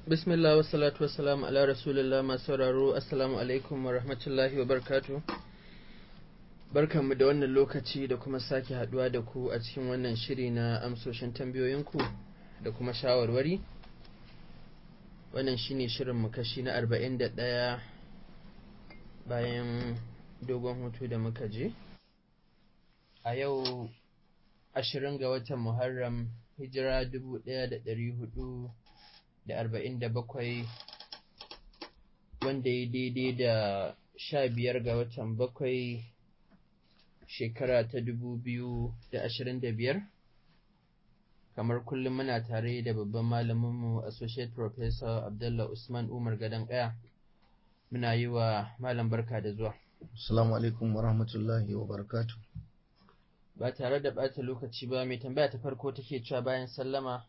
Bismillah wa salatu wa salam ala rasulillah masu sauraro assalamu alaikum wa rahmatullahi wa barkatu. Barkanmu da wannan lokaci da kuma sake haduwa da ku a cikin wannan shiri na amsoshin tambayoyinku da kuma shawarwari. Wannan shine shirin mu kashi na arba'in da ɗaya bayan dogon hutu da muka je. A yau ashirin ga watan Muharram hijira dubu ɗaya da ɗari hudu da arba'in da bakwai wanda ya daidai da sha biyar ga watan bakwai shekara ta dubu biyu da ashirin da biyar kamar kullum muna tare da babban malaminmu associate professor abdullah usman umar gadon ƙaya muna yi wa malam barka da zuwa Assalamu alaikum wa rahmatullahi wa barakatu. ba tare da ɓata lokaci ba mai tambaya ta farko take cewa bayan sallama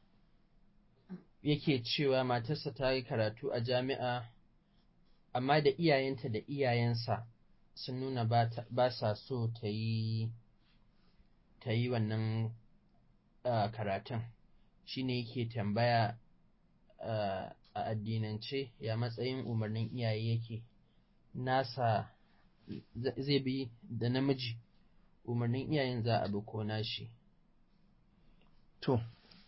yake cewa matarsa ta yi karatu a jami'a amma da iyayenta da iyayensa sun nuna ba sa so ta yi ta yi wannan uh, karatun shi ne yake tambaya uh, a addinance ya matsayin umarnin iyaye yake nasa zai bi da namiji umarnin iyayen za a bi ko nashi To,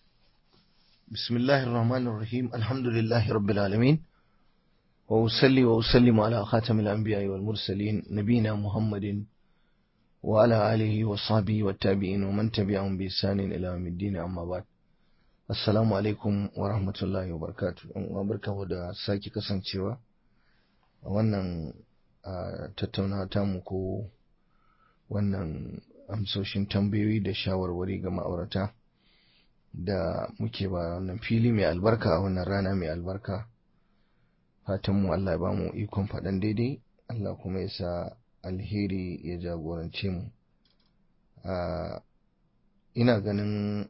bismillahir rahmanir rahim alhamdulillahi rabbil alamin wa usalli wa usallimu ala khatamil anbiya'i wal mursalin nabina muhammadin wa ala alihi wa sahbihi wa tabi'in wa man tabi'ahum bi ihsanin ila yawmiddin amma ba'd assalamu alaikum wa rahmatullahi wa barakatuh wa barkamu da sake kasancewa a wannan tattaunawa tamu ko wannan amsoshin tambayoyi da shawarwari ga ma'aurata da muke ba wannan fili mai albarka a wannan rana mai albarka fatanmu Allah ya ba mu ikon faɗan daidai Allah kuma ya sa alheri ya jagorance mu ina ganin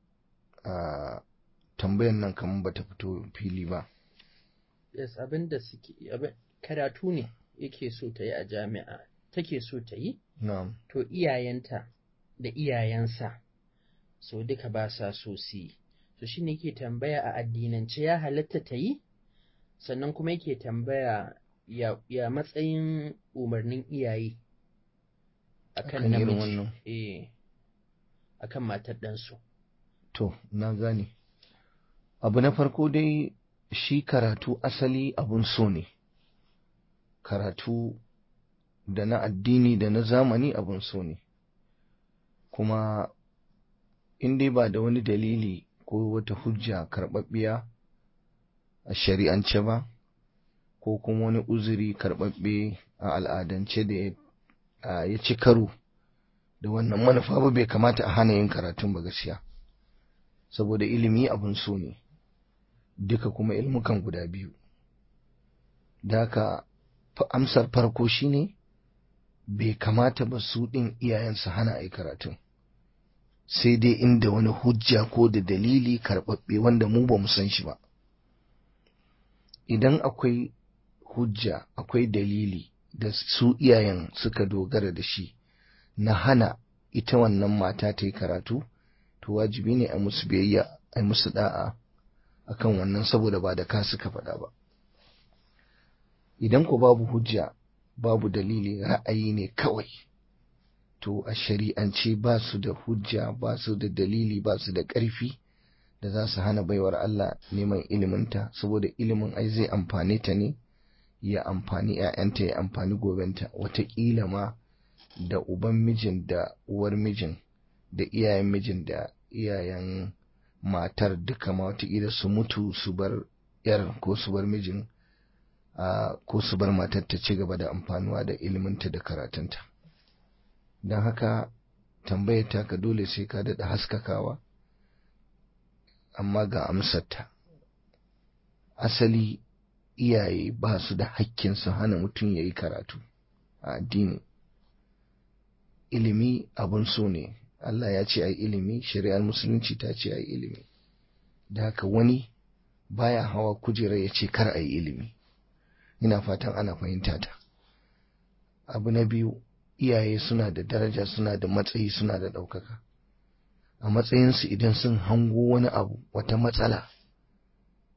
tambayan nan kamar bata fito fili ba yes abin da suke karatu ne yake so ta yi a jami'a take so ta yi na'am to iyayenta da iyayensa so duka ba sa so su yi to shine yake tambaya a addinance ya halatta ta yi sannan kuma yake tambaya ya, ya matsayin umarnin iyaye akan Akan irin namiji wannan. eh akan matar ɗansu to na gane abu na farko dai shi karatu asali abun so ne karatu da na addini da na zamani abun so ne kuma in dai ba da wani dalili ko wata hujja karɓaɓɓiya a shari'ance ba ko kuma wani uzuri karɓaɓɓe a al'adance da ya- a ya ci karo da wannan manufa ba bai kamata a hana yin karatun ba gaskiya saboda ilimi abun so ne duka kuma ilmukan guda biyu da haka fa- amsar farko shine bai kamata ba su ɗin iyayensu hana a yi karatun sai dai inda wani hujja ko da dalili karɓaɓɓe wanda mu ba mu san shi ba idan akwai hujja akwai dalili da su iyayen suka dogara da shi na hana ita wannan mata ta yi karatu to wajibi ne a musu biyayya a musu da'a akan wannan saboda ba da ka suka faɗa ba idan ko babu hujja babu dalili ra'ayi ne kawai to a shari'ance ba su da hujja ba su da dalili ba su da ƙarfi da za su hana baiwar Allah neman iliminta saboda ilimin ai zai amfane ta ne ya amfani 'ya'yanta ya amfani gobenta wataƙila ma da uban mijin da uwar mijin da iyayen mijin da iyayen matar duka ma wataƙila su mutu su bar yar ko su bar mijin a ko su bar matar ta ci gaba da amfanuwa da iliminta da karatunta don haka tambayar taka dole sai ka daɗa haskakawa amma ga amsarta asali iyaye ba su da hakkin su hana mutum ya yi karatu a addini ilimi abun so ne Allah ya ce a yi ilimi shari'ar musulunci ta ce a yi ilimi da haka wani baya hawa kujera ya ce kar a yi ilimi ina fatan ana fahimta ta abu na biyu iyaye suna da daraja suna da matsayi suna da ɗaukaka a matsayinsu idan sun hango wani abu wata matsala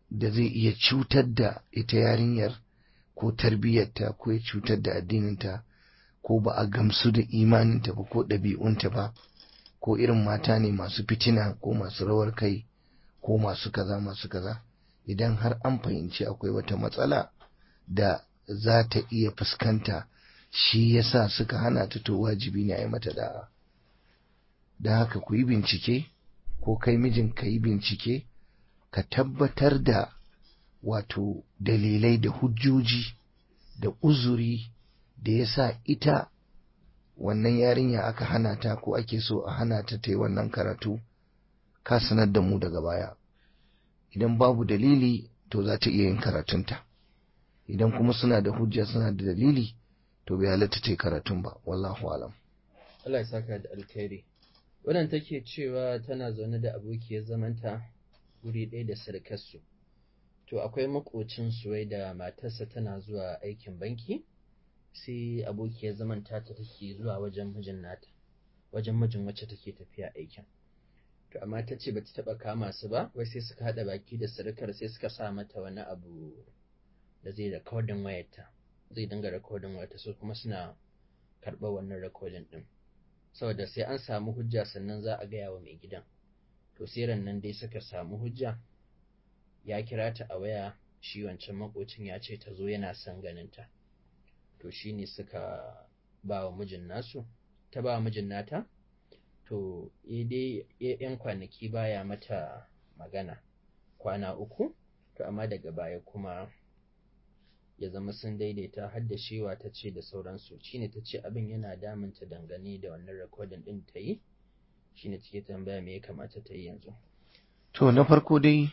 da zai iya cutar da ita yarinyar ko tarbiyyarta ko ya cutar da addininta ko ba a gamsu da imaninta ba ko ɗabi'unta ba ko irin mata ne masu fitina ko masu rawar kai ko masu kaza masu kaza idan har an fahimci akwai wata matsala da za ta iya fuskanta shi yasa suka hana ta to wajibi ne a yi mata da'a da haka ku yi bincike ko kai mijin ka yi bincike ka tabbatar da wato dalilai da hujjoji da uzuri da ya sa ita wannan yarinya aka hana ta ko ake so a hana ta ta yi wannan karatu ka sanar da mu daga baya idan babu dalili to za ta iya yin karatunta idan kuma suna da hujja suna da dalili to bai halatta ta yi karatun ba wallahu alam Allah ya saka da alkhairi wannan take cewa tana zaune da abokiyar zamanta guri ɗaya da sarkarsu to akwai makocin wai da matarsa tana zuwa aikin banki sai abokiyar zamanta ta take zuwa wajen mijin nata wajen mijin wacce take tafiya aikin to amma ta ce bata taba kama su ba wai sai suka hada baki da sarkar sai suka sa mata wani abu da zai recording wayarta zai dinga recording wayarta so kuma suna karɓar wannan recording din saboda sai an samu hujja sannan za a gaya wa mai gidan to sai nan dai suka samu hujja ya kira ta a waya shi wancan makocin ya ce ta zo yana son ganinta to shi ne suka ba wa mijin nasu ta ba wa mijin nata to dai yan kwanaki baya mata magana kwana uku to amma daga baya kuma ya zama sun daidaita har da shewa ta ce da sauransu shine ta ce abin yana damunta dangane da wannan rikodin din ta yi shine take tambaya me ya kamata ta yi yanzu to na farko dai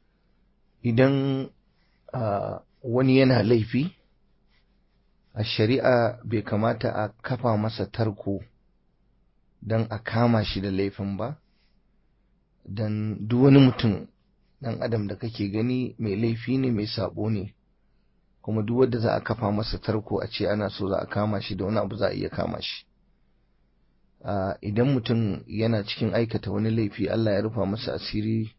idan uh, wani yana laifi a shari'a bai kamata a kafa masa tarko don a kama shi da laifin ba don duk wani mutum ɗan adam da kake gani mai laifi ne mai sabo ne kuma duk wanda za a kafa masa tarko a ce ana so za a kama shi da wani abu za a iya kama shi idan mutum yana cikin aikata wani laifi Allah ya rufa masa asiri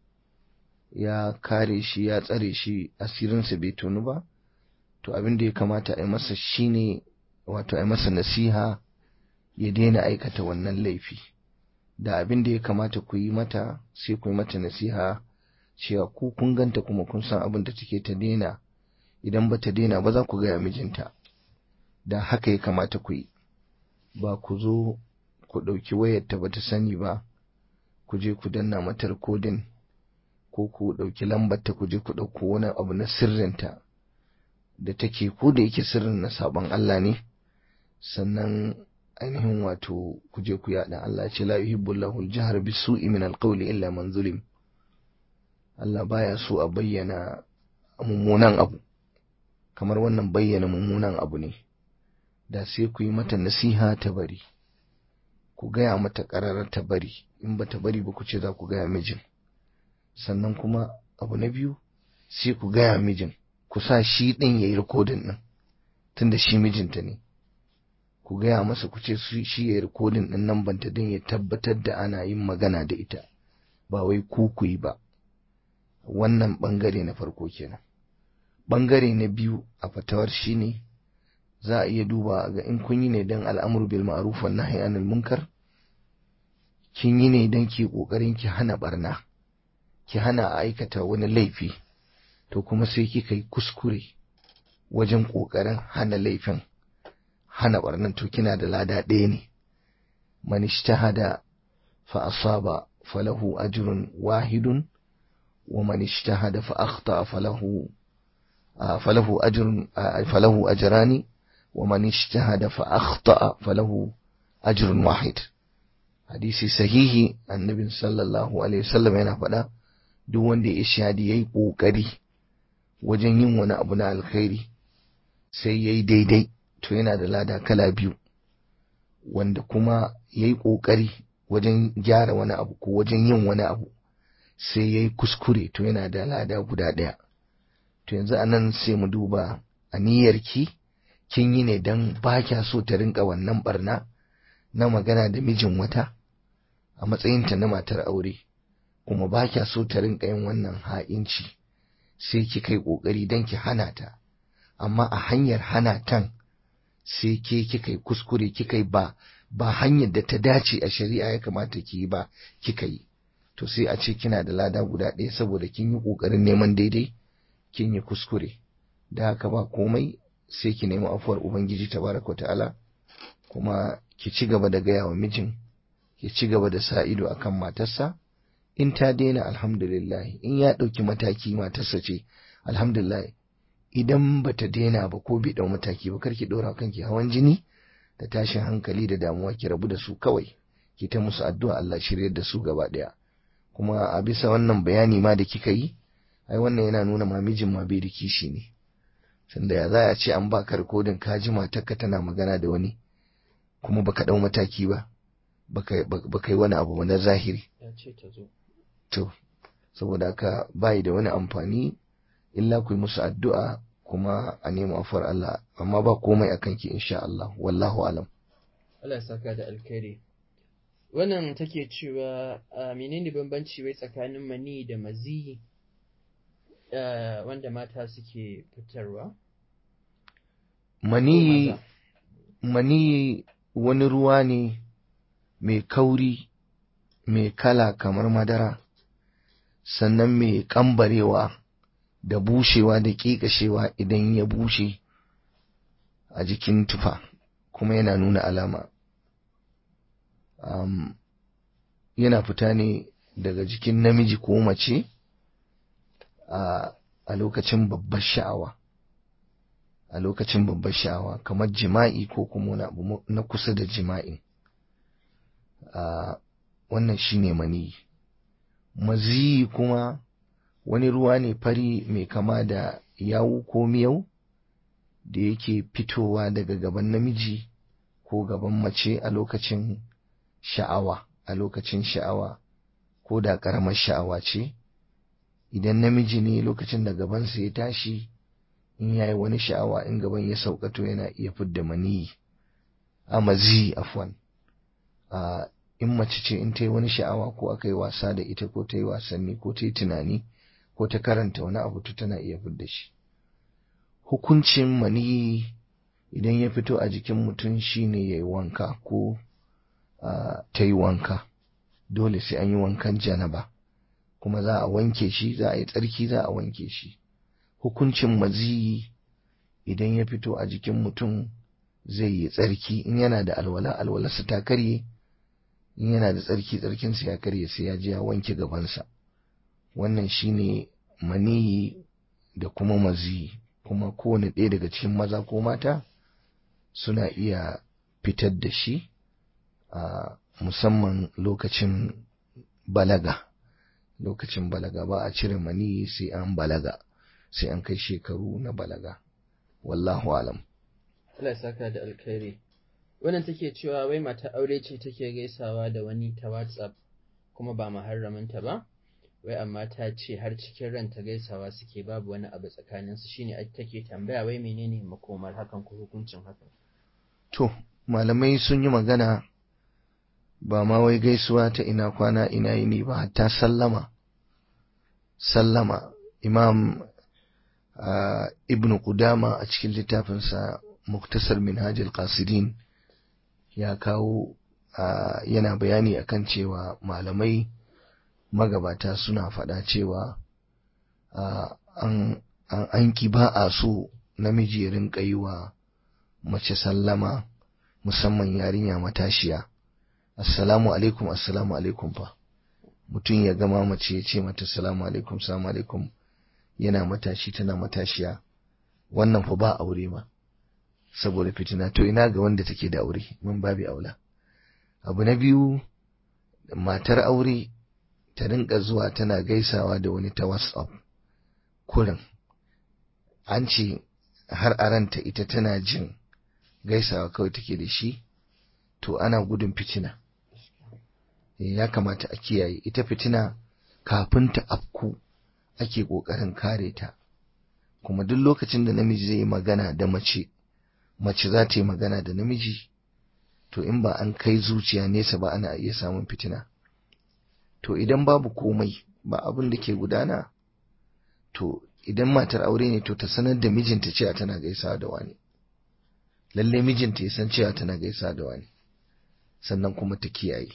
ya kare shi ya tsare shi asirinsa bai tonu ba to abin da ya kamata a yi masa shine wato a yi masa nasiha ya daina aikata wannan laifi da abin da ya kamata ku yi mata sai ku yi mata nasiha cewa ku kun ganta kuma kun san abin da take ta daina idan ba ta daina ba za ku gaya mijinta da haka ya kamata ku yi ba ku zo ku ɗauki wayarta ba ta sani ba ku je ku danna mata rikodin ko ku ɗauki lambarta ku je ku ɗauko wani abu na sirrinta da take ko da yake sirrin na sabon Allah ne sannan ainihin wato ku je ku yaɗa Allah ce la yuhibbu Allahu al-jahr bisu'i min al-qawli illa man zulim Allah baya so a bayyana mummunan abu kamar wannan bayyana mummunan abu ne da sai ku yi mata nasiha ta bari ku gaya mata ƙararar ta bari in ba ta bari ba ku ce za ku gaya mijin sannan kuma abu na biyu sai ku gaya mijin ku sa shi ɗin ya yi rikodin ɗin tunda shi mijinta ne ku gaya masa ku ce shi ya yi rikodin ɗin nan banta din ya tabbatar da ana yin magana da ita ba wai ku ku yi ba wannan ɓangare na farko kenan ɓangare na biyu a fatawar shi ne za a iya duba ga in kun yi ne don al'amur bil ma'ruf wan nahyi anil munkar kin yi ne don ki kokarin ki hana barna ki hana a aikata wani laifi to kuma sai kika yi kuskure wajen kokarin hana laifin hana barnan to kina da lada ɗaya ne man ishtahada fa asaba falahu ajrun wahidun wa man ishtahada fa akhta falahu falahu ajrun falahu ajrani wa man ishtahada fa akhta falahu ajrun wahid hadisi sahihi annabi sallallahu alaihi wasallam yana faɗa duk wanda ya shahadi yayi kokari wajen yin wani abu na alkhairi sai yayi daidai to yana da lada kala biyu wanda kuma yayi kokari wajen gyara wani abu ko wajen yin wani abu sai yayi kuskure to yana da lada guda ɗaya to yanzu anan sai mu duba aniyarki kin yi ne don ba kya so ta rinka wannan barna na magana da mijin wata a matsayinta na matar aure kuma ba kya so ta rinka yin wannan ha'inci sai kika yi ƙoƙari don ki hana ta amma a hanyar hana tan sai ke kika yi kuskure kika yi ba ba hanyar da ta dace a shari'a ya kamata ki yi ba kika yi to sai a ce kina da lada guda ɗaya saboda kin yi ƙoƙarin neman daidai kin yi kuskure da haka ba komai sai ki nemi afuwar ubangiji tabaraka ta'ala kuma ki ci gaba da gaya wa mijin ki ci gaba da sa ido akan matarsa in ta daina alhamdulillah in ya ɗauki mataki matarsa ce alhamdulillah idan ba ta daina ba ko bi ɗau mataki ba kar ki ɗora kanki hawan jini da tashin hankali da damuwa ki rabu da su kawai ki ta musu addu'a Allah shiryar da su gaba ɗaya kuma a bisa wannan bayani ma da kika yi ai wannan yana nuna ma mijin ma bai da kishi ne tunda ya za a ce an baka rikodin ka ji matarka tana magana da wani kuma baka ɗau mataki ba baka yi wani abu na zahiri ya ce ta zo to saboda haka bayi da wani amfani illa ku yi musu addu'a kuma a nemi afuwar Allah amma ba komai a kanki insha Allah wallahu alam Allah ya saka da alkhairi wannan take cewa a menene bambanci wai tsakanin mani da maziyi wanda mata suke fitarwa mani mani wani ruwa ne mai kauri mai kala kamar madara sannan mai kambarewa da bushewa da ƙiƙashewa idan ya bushe a jikin tufa kuma yana nuna alama um, yana fita ne daga jikin namiji ko mace a, a lokacin babbar sha'awa a lokacin babbar sha'awa kamar jima'i ko kuma wani abu na kusa da jima'i a wannan shine mani maziyi kuma wani ruwa ne fari mai kama da yawu ko miyau da yake fitowa daga gaban namiji ko gaban mace a lokacin sha'awa a lokacin sha'awa ko da ƙaramar sha'awa ce idan namiji ne lokacin da gabansa ya tashi in yayi wani sha'awa in gaban ya saukato yana iya fidda maniyi a mazi afwan a in mace ce in ta yi wani sha'awa ko aka yi wasa da ita ko ta yi wasanni ko ta yi tunani ko ta karanta wani abu to tana iya fidda shi hukuncin maniyi idan ya fito a jikin mutum shine ya yi wanka ko ta yi wanka dole sai an yi wankan janaba kuma za a wanke shi za a yi tsarki za a wanke shi hukuncin maziyi idan ya fito a jikin mutum zai yi tsarki in yana da alwala alwalarsa ta karye in yana da tsarki tsarkinsa ya karye sai ya je ya wanke gabansa wannan shine maniyi da kuma maziyi kuma kowane ɗaya daga cikin maza ko mata suna iya fitar da shi a musamman lokacin balaga lokacin balaga ba a cire maniyi sai an balaga sai an kai shekaru na balaga wallahu alam Allah saka da alkhairi wannan take cewa wai mata aure ce take gaisawa da wani ta WhatsApp kuma ba muharraminta ba wai amma ta ce har cikin ranta gaisawa suke babu wani abu tsakanin su shine take tambaya wai menene makomar hakan ko hukuncin hakan to malamai sun yi magana ba ma wai gaisuwa ta ina kwana ina yini ba hatta sallama sallama imam uh, ibn Qudama a cikin littafinsa muktasar minhajul qasidin ya kawo uh, yana bayani akan cewa malamai magabata suna faɗa cewa uh, an an ki ba a so namiji ya rinka yi wa mace sallama musamman yarinya matashiya assalamu alaikum assalamu alaikum fa mutum ya gama mace ya ce mata assalamu alaikum assalamu alaikum yana matashi tana matashiya wannan fa ba aure ma saboda fitina to ina ga wanda take da aure mun babi aula abu na biyu matar aure ta rinka zuwa tana gaisawa da wani ta whatsapp kurin an ce har a ranta ita tana jin gaisawa kawai take da shi to ana gudun fitina ya kamata a kiyaye ita fitina kafin ta afku ake ƙoƙarin kare ta kuma duk lokacin da namiji zai yi magana da mace mace za ta yi magana da namiji to in ba an kai zuciya nesa ba ana iya samun fitina to idan babu komai ba abin da ke gudana to idan matar aure ne to ta sanar da mijinta cewa tana gaisawa da wani lalle mijinta ya san cewa tana gaisawa da wani sannan kuma ta kiyaye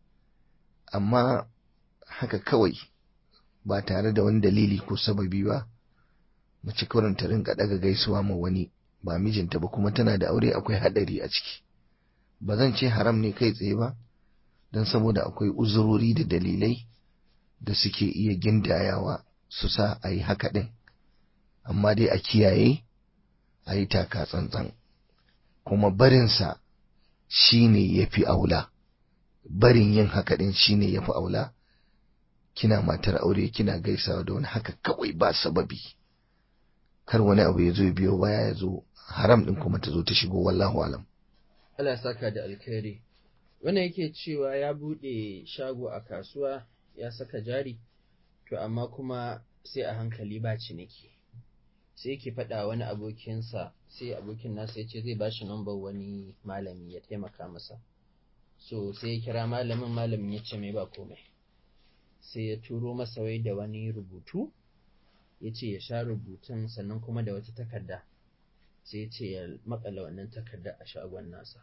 amma haka kawai ba tare da wani dalili ko sababi ba mace kawai ta rinka daga gaisuwa ma wani ba mijinta ba kuma tana da aure akwai hadari a ciki ba zan ce haram ne kai tsaye ba don saboda akwai uzurori da dalilai da suke iya gindayawa su sa a yi haka ɗin amma dai a kiyaye a yi taka tsantsan kuma barinsa shi ne ya fi aula barin yin haka ɗin shi ne ya fi aula kina matar aure kina gaisawa da wani haka kawai ba sababi kar wani abu ya zo biyo baya ya zo haram ɗin kuma ta zo ta shigo wallahu alam Allah saka da alkhairi wannan yake cewa ya buɗe shago a kasuwa ya saka jari to amma kuma sai a hankali ba ciniki sai yake faɗa wani abokinsa sai abokin nasa ya ce zai bashi nambar wani malami ya taimaka masa so sai ya kira malamin malamin ya ce mai ba komai sai ya turo masa wai da wani rubutu ya ce ya sha rubutun sannan kuma da wata takarda sai ya ce ya makala wannan takarda a shagon nasa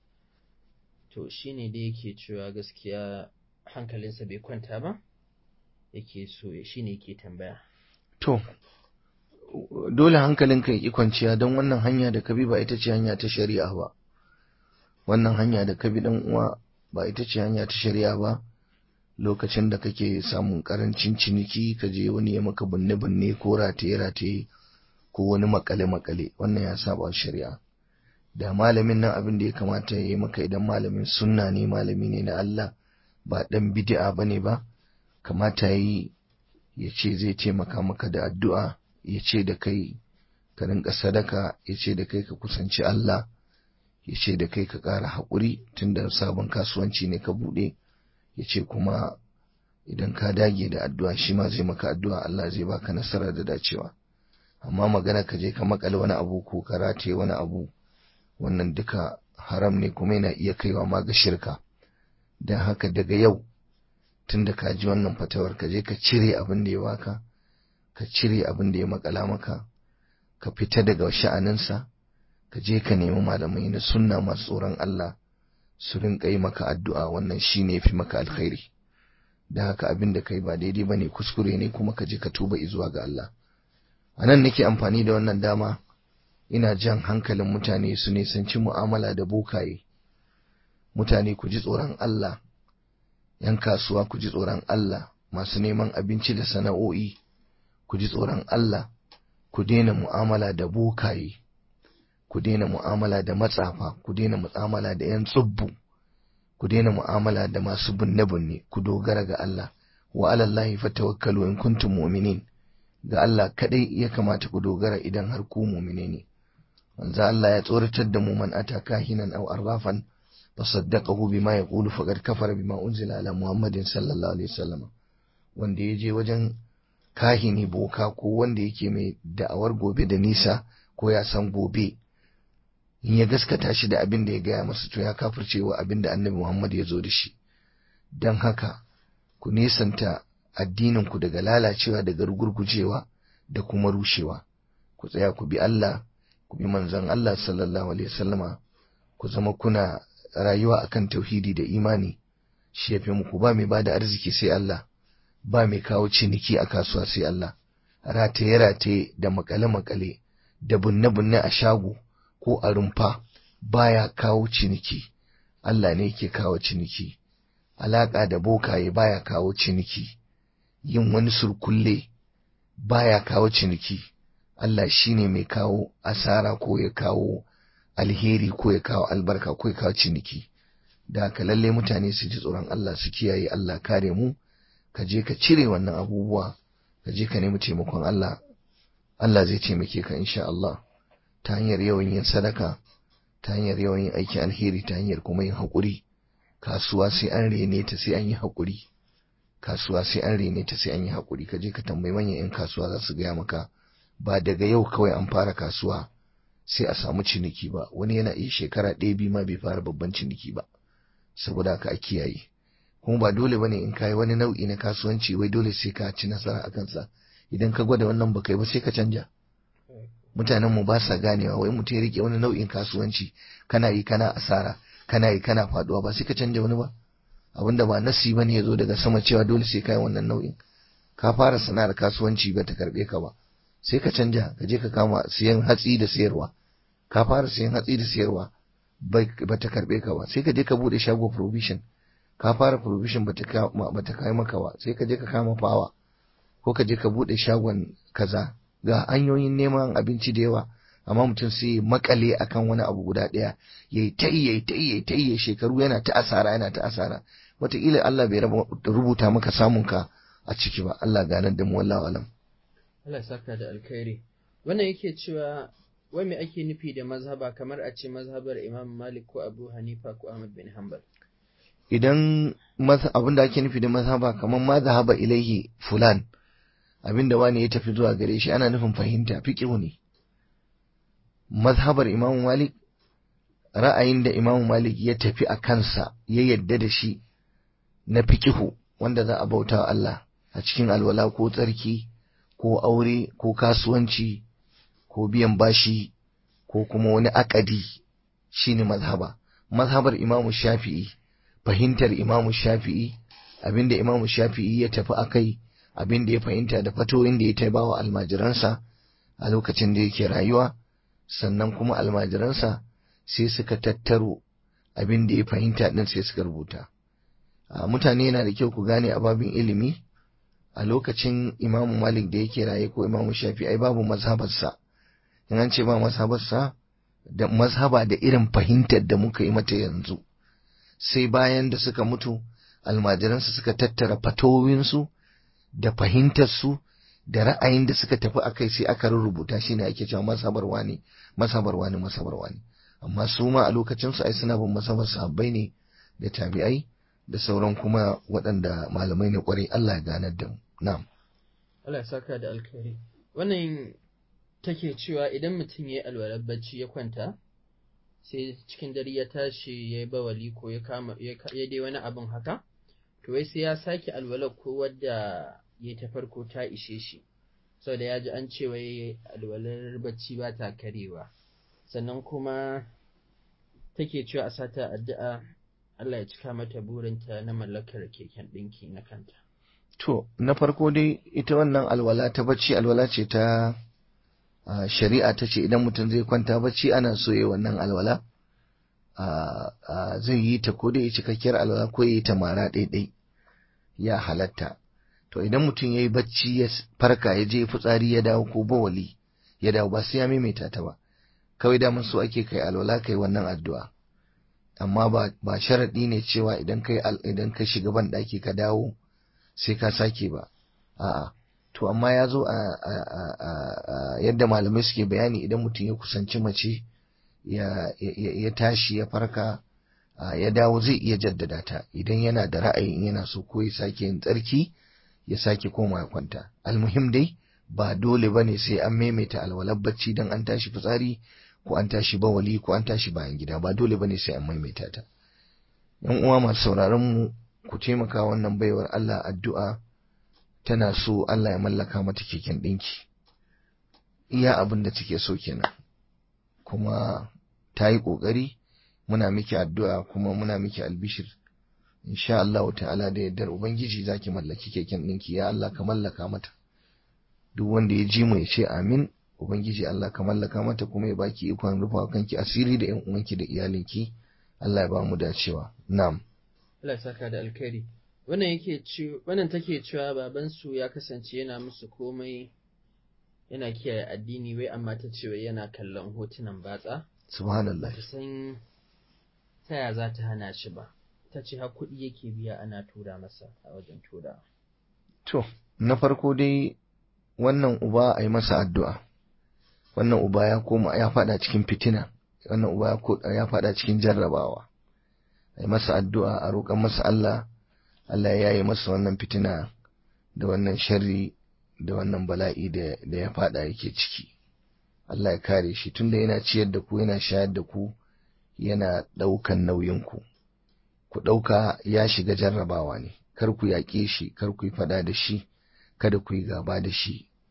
to shine da yake cewa gaskiya hankalinsa bai kwanta ba yake so ya shine yake tambaya to dole hankalinka ya ki kwanciya don wannan hanya da ka bi ba ita ce hanya ta shari'a ba wannan hanya da ka bi dan uwa ba ita ce hanya ta shari'a ba lokacin da kake samun karancin ciniki ka je wani ya maka binne-binne ko rataye-rataye ko wani makale-makale wannan ya saba shari'a da malamin nan abin da ya kamata ya yi maka idan malamin sunna ne malami ne na Allah ba dan bid'a bane ba kamata yi ya ce zai taimaka maka da addu'a ya ce da kai ka rinka sadaka ya ce da kai ka kusanci Allah ya ce da kai ka ƙara haƙuri tunda sabon kasuwanci ne ka buɗe ya ce kuma idan ka dage da addu'a shi ma zai maka addu'a Allah zai baka nasara da dacewa amma magana ka je ka makale wani abu ko ka rataye wani abu wannan duka haram ne kuma yana iya kaiwa ma ga shirka don haka daga yau tun da ka ji wannan fatawar ka je ka cire abin da ya baka ka cire abin da ya makala maka ka fita daga sha'aninsa ka je ka nemi malamai na sunna masu tsoron Allah su rinka yi maka addu'a wannan shi ne fi maka alkhairi da haka abin da kai ba daidai ba ne kuskure ne kuma ka je ka tuba zuwa ga Allah a nan nake amfani da wannan dama ina jan hankalin mutane su nisanci mu'amala da bokaye mutane ku ji tsoron Allah ‘yan kasuwa ku ji tsoron Allah masu neman abinci da sana'o'i ku ji tsoron Allah ku daina mu'amala da bokaye ku daina mu'amala da matsafa ku daina mu'amala da ‘yan tsubbu ku daina mu'amala da masu binne-binne ku dogara ga Allah wa alallahi fatawakkalu in kuntum mu'minin ga Allah kadai ya kamata ku dogara idan har ku mu'mine ne manzo Allah ya tsoratar da mu man ataka hinan aw arrafan fasaddaqahu bima yaqulu faqad kafara bima unzila ala muhammadin sallallahu alaihi wasallam wanda ya je wajen kahini boka ko wanda yake mai da'awar gobe da nisa ko ya san gobe in ya gaskata shi da abin da ya gaya masa to ya kafircewa abin da annabi muhammad ya zo da shi don haka ku nesanta addininku daga lalacewa daga rugurgujewa da kuma rushewa ku tsaya ku bi Allah ku bi manzon Allah sallallahu alaihi wasallama ku zama kuna rayuwa akan tauhidi da imani shi yafi muku ba mai bada arziki sai Allah ba mai kawo ciniki a kasuwa sai Allah rataye rataye da makale makale da bunne bunne a shago ko a rumfa baya kawo ciniki Allah ne yake kawo ciniki alaka da bokaye baya kawo ciniki yin wani surkulle baya kawo ciniki Allah shine mai kawo asara ko ya kawo alheri ko ya kawo albarka ko ya kawo ciniki da haka lalle mutane su ji tsoron Allah su kiyaye Allah kare mu ka je ka cire wannan abubuwa ka je ka nemi taimakon Allah Allah zai taimake ka insha Allah ta hanyar yawan yin sadaka ta hanyar yawan yin aikin alheri ta hanyar kuma yin haƙuri kasuwa sai an rene ta sai an yi haƙuri kasuwa sai an rene ta sai an yi haƙuri ka je ka tambayi manyan 'yan kasuwa za su gaya maka ba daga yau kawai an fara kasuwa sai a samu ciniki ba wani yana iya shekara ɗaya biyu ma bai fara babban ciniki ba saboda haka a kiyaye kuma ba dole bane in kayi wani nau'i na kasuwanci wai dole sai ka ci nasara a kansa idan ka gwada wannan baka yi ba sai ka canja mutanen mu ba sa ganewa wai mutum ya rike wani nau'in kasuwanci kana yi kana asara kana yi kana faduwa ba sai ka canja wani ba abinda ba nasi bane ya zo daga sama cewa dole sai kai wannan nau'in ka fara sana'ar kasuwanci ba ta karbe ka ba sai ka canja ka je ka kama siyan hatsi da sayarwa ka fara siyan hatsi da sayarwa ba ta karbe ka ba sai ka je ka bude shago provision ka fara provision ba ta kai maka ba sai ka je ka kama fawa ko ka je ka bude shagon kaza ga hanyoyin neman abinci da yawa amma mutum sai ya makale akan wani abu guda ɗaya ya yi ta yi ya yi ta yi ya ta yi shekaru yana ta asara yana ta asara wataƙila Allah bai rubuta maka samun ka a ciki ba Allah ganar da mu wallahu alam Allah saka da alkhairi wannan yake cewa wai me ake nufi da mazhaba kamar a ce mazhabar Imam Malik ko Abu Hanifa ko Ahmad bin Hanbal idan abin da ake nufi da mazhaba kamar mazhaba ilaihi fulan abin da wani ya tafi zuwa gare shi ana nufin fahimta fiqhu ne mazhabar Imam Malik ra'ayin da Imam Malik ya tafi a kansa ya yadda da shi na fiqihu wanda za a bauta wa Allah a cikin alwala ko tsarki ko aure ko kasuwanci ko biyan bashi ko kuma wani akadi shine mazhaba mazhabar Imam Shafi'i fahimtar Imam Shafi'i abinda Imam Shafi'i ya tafi akai abinda ya fahimta da fatoyin da ya taibawa almajiransa a lokacin da yake rayuwa sannan kuma almajiransa sai suka tattaro abin da ya fahimta din sai suka rubuta mutane yana da kyau ku gane a babin ilimi a lokacin imamu malik da yake raye ko imamu shafi ai babu mazhabarsa in an ce ba mazhabarsa da mazhaba da irin fahimtar da muka yi mata yanzu sai bayan da suka mutu almajiransu suka tattara fatowinsu da fahimtarsu da ra'ayin da suka tafi a kai sai aka rubuta shi ne ake cewa masabarwa ne masabarwa ne masabarwa ne amma su ma a lokacin su ai suna bin masabar sahabbai ne da tabi'ai da sauran kuma waɗanda malamai ne kwarai Allah ya ganar da mu na'am Allah ya saka da alkhairi wannan take cewa idan mutum ya yi alwalar bacci ya kwanta sai cikin dare ya tashi ya yi bawali ko ya kama ya dai wani abin haka to wai sai ya sake alwalar ko wadda ya ta farko ta ishe shi saboda ya ji an ce wai alwalar bacci ba ta karewa sannan kuma take cewa a sata addu'a Allah ya cika mata burinta na mallakar keken ɗinki na kanta. To, na farko dai ita wannan alwala ta bacci alwala ce ta shari'a ta ce idan mutum zai kwanta bacci ana so ya wannan alwala zai yi ta ko dai cikakkiyar alwala ko ya yi ta mara ɗaiɗai ya halatta. To, idan mutum ya yi bacci ya farka ya je fitsari ya dawo ko bawali ya dawo ba sai ya maimaita ta ba. Kawai da so ake kai alwala kai wannan addu'a. amma ba ba sharaɗi ne cewa idan kai idan ka shiga ban ɗaki ka dawo sai ka sake ba a'a to amma ya zo a yadda malamai suke bayani idan mutum ya kusanci mace ya tashi ya farka ya dawo zai iya jaddada ta idan yana da ra'ayin yana so ko ya sake yin tsarki ya sake koma ya kwanta almuhim dai ba dole bane sai an maimaita alwalar bacci dan an tashi fitsari ko an tashi bawali ko an tashi bayan gida ba dole bane sai an maimaita ta yan uwa masu sauraron mu ku taimaka wannan baiwar Allah addu'a tana so Allah ya mallaka mata keken ɗinki iya abin da take so kenan kuma ta yi ƙoƙari muna miki addu'a kuma muna miki albishir insha Allah ta'ala da yardar ubangiji zaki mallaki keken ɗinki ya Allah ka mallaka mata duk wanda ya ji mu ya ce amin ubangiji Allah ka mallaka mata kuma ya baki ikon rufa kanki asiri da yan uwanki da iyalinki Allah ya ba mu dacewa na'am Allah ya saka da alkhairi wannan yake ci wannan take cewa baban su ya kasance yana musu komai yana kiyaye addini wai amma ta ce wai yana kallon hotunan batsa subhanallah ta san ta ya za ta hana shi ba ta ce har kuɗi yake biya ana tura masa a wajen tura to na farko dai wannan uba a yi masa addu'a wannan uba ya koma ya fada cikin fitina wannan uba ya fada cikin jarrabawa a yi masa addu'a a roƙon masa Allah Allah ya yi masa wannan fitina da wannan sharri da wannan bala'i da ya fada yake ciki Allah ya kare shi tunda yana ciyar da ku yana shayar da ku yana ɗaukan nauyin ku ku ɗauka ya shiga jarrabawa ne kar ku yaƙe shi kar ku yi fada da shi kada ku yi gaba da shi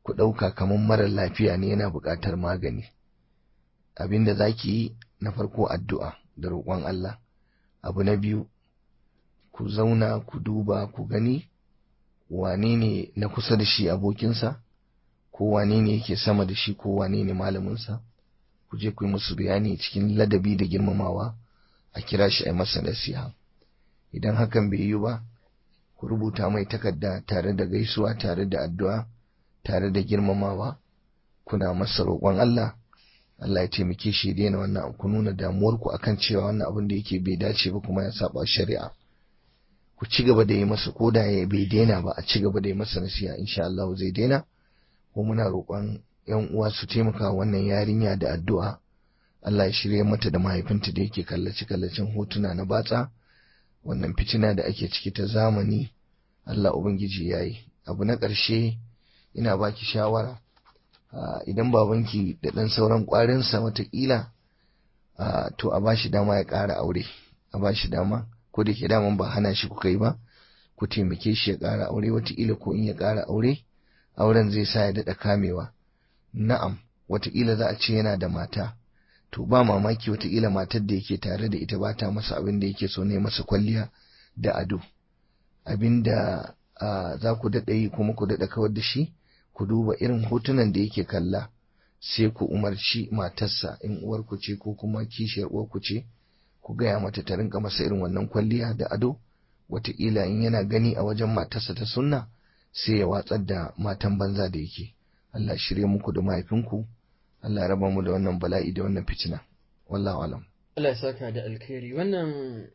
ku ɗauka kamar marar lafiya ne yana buƙatar magani abin da za ki yi na farko addu'a da roƙon Allah abu na biyu ku zauna ku duba ku gani wane ne na kusa da shi abokinsa ko wane ne yake sama da shi ko wane ne malaminsa ku je ku yi musu bayani cikin ladabi da girmamawa a kira shi a masa nasiha idan hakan bai yi ba ku rubuta mai takarda tare da gaisuwa tare da addu'a tare da girmamawa kuna masa roƙon Allah Allah ya taimake shi daina wannan ku nuna damuwarku akan cewa wannan abin da yake bai dace ba kuma ya saba shari'a ku ci gaba da yi masa ko da ya bai daina ba a ci gaba da yi masa nasiha insha Allah zai daina ko muna roƙon yan uwa su taimaka wannan yarinya da addu'a Allah ya shirye mata da mahaifinta da yake kallace kallacen hotuna na batsa wannan fitina da ake ciki ta zamani Allah ubangiji yayi abu na ƙarshe ina baki shawara idan babanki da ɗan sauran ƙwarinsa watakila to a bashi dama ya ƙara aure a bashi dama ko da ke daman ba hana shi kuka yi ba ku taimake shi ya ƙara aure watakila ko in ya ƙara aure auren zai sa ya daɗa kamewa na'am watakila za a ce yana da mata to ba mamaki watakila matar da yake tare da ita ba ta masa abin da yake so ne masa kwalliya da ado abin da za ku daɗa yi kuma ku daɗa kawar da shi ku duba irin hotunan da yake kalla sai ku umarci matarsa in uwarku ce ko kuma kishiyar uwarku ce ku gaya mata ta rinka masa irin wannan kwalliya da ado wataƙila in yana gani a wajen matarsa ta sunna sai ya watsar da matan banza da yake Allah shirye muku da mahaifinku Allah ya raba mu da wannan bala'i da wannan fitina wallahu alam Allah ya saka da alkhairi wannan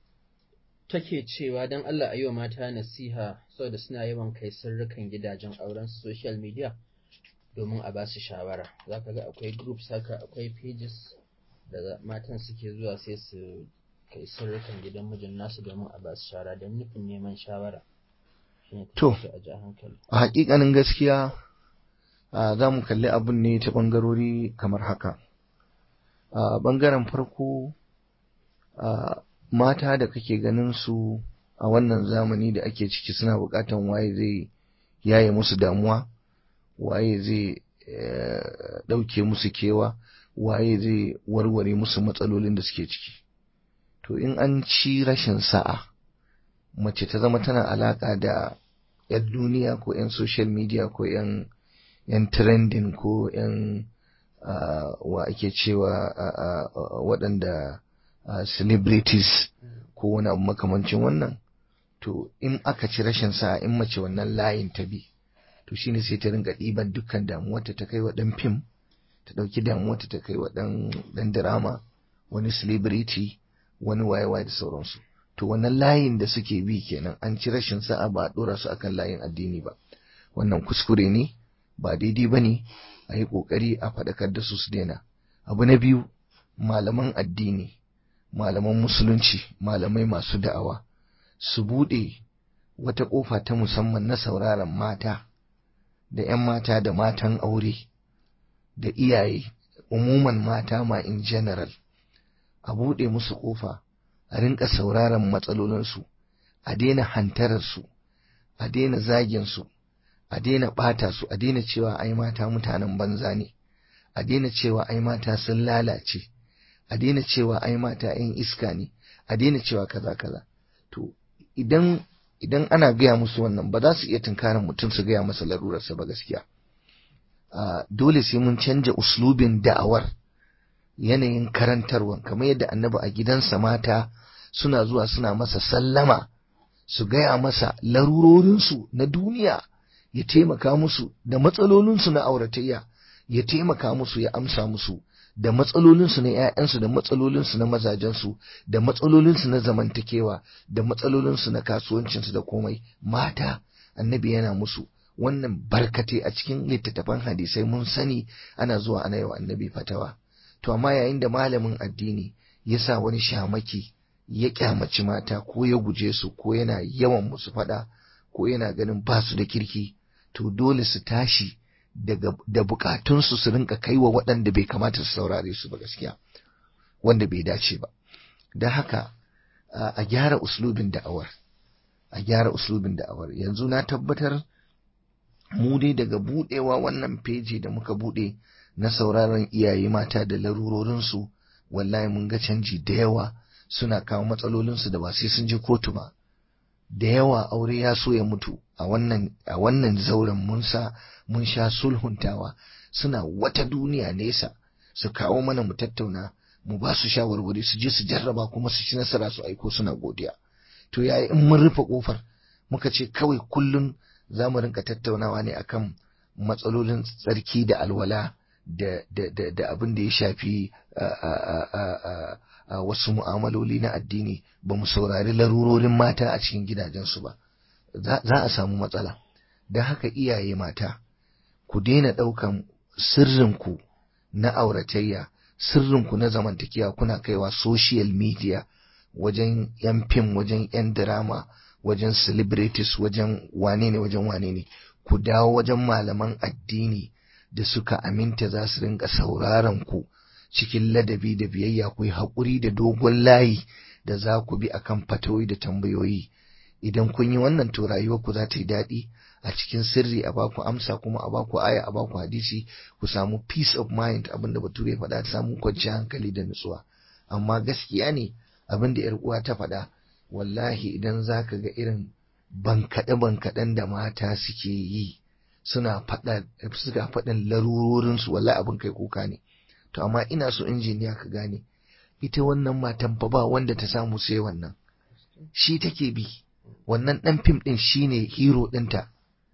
take cewa don Allah a yi wa mata nasiha saboda suna yawan kai sirrukan gidajen auren social media domin a ba su shawara za ka ga akwai groups haka akwai pages da matan suke zuwa sai su kai sirrukan gidan mijin nasu domin a ba su shawara don nufin neman shawara to a hakikanin gaskiya za mu kalli abin ne ta bangarori kamar haka a bangaren farko mata da kake ganin su a wannan zamani da ake ciki suna bukatan waye zai yaye musu damuwa waye zai ɗauke musu kewa waye zai warware musu matsalolin da suke ciki to in an ci rashin sa'a mace ta zama tana alaka da 'yan duniya ko 'yan social media ko 'yan yan trending ko 'yan wa ake cewa waɗanda celebrities ko wani abu makamancin wannan to in aka ci rashin sa in mace wannan layin ta bi to shine sai ta ringa ɗiban dukkan damuwarta ta kai wa ɗan fim ta ɗauki damuwarta ta kai wa ɗan drama wani celebrity wani waye-waye da sauransu to wannan layin da suke bi kenan an ci rashin sa'a ba a ɗora su akan layin addini ba wannan kuskure ne ba daidai ba ne a yi ƙoƙari a faɗakar da su su daina abu na biyu malaman addini malaman musulunci malamai masu da'awa su buɗe wata ƙofa ta musamman na sauraron mata da 'yan mata da matan aure da iyaye umuman mata ma in general a buɗe musu ƙofa a rinka sauraron matsalolinsu a daina hantararsu a daina zaginsu a daina ɓata su a daina cewa ai mata mutanen banza ne a daina cewa ai mata sun lalace a daina cewa ai mata 'yan iska ne a daina cewa kaza kaza to idan idan ana gaya musu wannan ba za su iya tunkarin mutum su gaya masa larurarsa ba gaskiya dole sai mun canja uslubin da'awar yanayin karantarwa kamar yadda annabi a gidansa mata suna zuwa suna masa sallama su gaya masa larurorinsu na duniya ya taimaka musu da matsalolinsu na auratayya ya taimaka musu ya amsa musu da matsalolinsu na ‘ya'yansu da matsalolinsu na mazajensu da matsalolinsu na zamantakewa da matsalolinsu na kasuwancinsu da komai mata annabi yana musu wannan barkate a cikin littattafan hadisai mun sani ana zuwa ana yi wa annabi fatawa to amma yayin da malamin addini ya sa wani shamaki ya kyamaci mata ko ya guje su ko yana yawan musu fada ko yana ganin ba su da kirki to dole su tashi daga da bukatunsu su rinka kaiwa waɗanda bai kamata su saurare su ba gaskiya wanda bai dace ba da haka a gyara uslubin da'awar a gyara uslubin da'awar yanzu na tabbatar mu dai daga budewa wannan feji da muka bude na sauraron iyaye mata da larurorinsu wallahi mun ga canji da yawa suna kawo matsalolinsu da ba sai sun je kotu ba da yawa aure ya so ya mutu a wannan a wannan zauren mun sa mun sha sulhuntawa suna wata duniya nesa su kawo mana mu tattauna mu ba su shawarwari su je su jarraba kuma su ci nasara su aiko suna godiya to yayi in mun rufe kofar muka ce kawai kullun za mu rinka tattaunawa ne akan matsalolin tsarki da alwala da da da, da abin da ya shafi wasu mu'amaloli na addini ba mu saurari larurorin mata a cikin gidajensu ba za a samu matsala don haka iyaye mata ku daina ɗaukan sirrinku na auratayya sirrinku na zamantakewa kuna kaiwa social media wajen yan fim wajen yan drama wajen celebrities wajen wane ne wajen wane ne ku dawo wajen malaman addini da suka aminta za su rinka sauraron ku cikin ladabi da biyayya ku yi haƙuri da dogon layi da za ku bi akan fatoyi da tambayoyi idan kun yi wannan to rayuwarku za ta yi daɗi a cikin sirri a baku amsa kuma a baku aya a baku hadisi ku samu peace of mind abinda bature faɗa ta samu kwanciyar hankali da nutsuwa amma gaskiya ne abinda yar uwa ta faɗa wallahi idan zaka ga irin bankaɗe bankaɗen da mata suke yi suna faɗa suka faɗin larurorin su wallahi abin kai kuka ne to amma ina so injiniya ka gane ita wannan matan fa ba wanda ta samu sai wannan shi take bi wannan ɗan fim ɗin shine hero ɗinta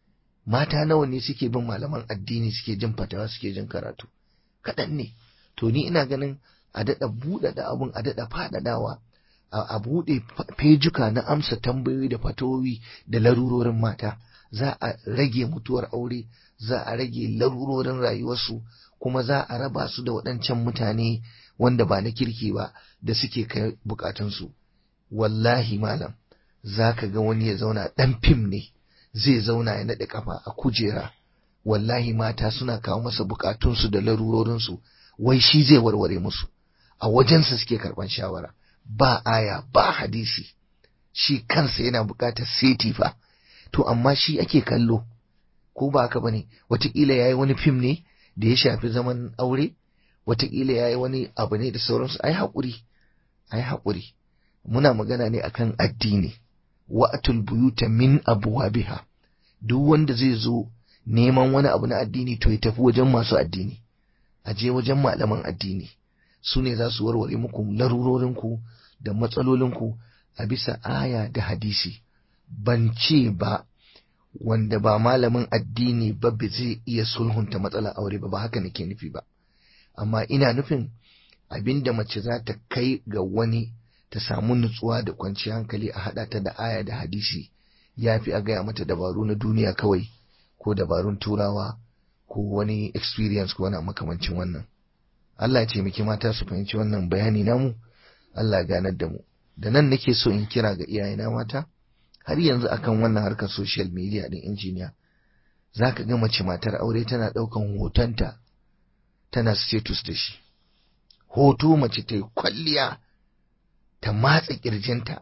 mata nawa ne suke bin malaman addini suke jin fatawa suke jin karatu kaɗan ne to ni ina ganin a daɗa buɗaɗa abun a daɗa faɗaɗawa a buɗe fejuka na amsa tambayoyi da fatowi da larurorin mata za a rage mutuwar aure za a rage larurorin rayuwarsu kuma za a raba su da waɗancan mutane wanda ba na kirki ba da suke kai bukatunsu wallahi malam za ka ga wani ya zauna ɗan fim ne zai zauna ya naɗe kafa a kujera wallahi mata suna kawo masa bukatunsu da larurorinsu wai shi zai warware musu a wajensa suke karɓan shawara ba aya ba hadisi shi kansa yana bukatar seti fa to amma shi ake kallo ko ba haka bane wataƙila ya yi wani fim ne da ya shafi zaman aure wataƙila ya yi wani abu ne da sauransu ai haƙuri ai haƙuri muna magana ne akan addini wa'atul buyuta min abwabiha duk wanda zai zo neman wani abu na addini to ya tafi wajen masu addini a je wajen malaman addini su ne za su warware muku larurorinku da matsalolinku a bisa aya da hadisi ban ce ba wanda ba malamin addini ba ba zai iya sulhunta matsalar aure ba ba haka nake nufi ba amma ina nufin abinda mace za ta kai ga wani ta samu nutsuwa da kwanciyar hankali a haɗa ta da aya da hadisi ya fi a gaya mata dabaru na duniya kawai ko dabarun turawa ko wani experience ko wani makamancin wannan Allah ya taimaki mata su fahimci wannan bayani namu Allah ganar da mu da nan nake so in kira ga iyayena mata har yanzu akan wannan harkar social media din injiniya zaka ga mace matar aure tana ɗaukan hotonta tana status da shi hoto mace ta yi kwalliya ta matsa kirjinta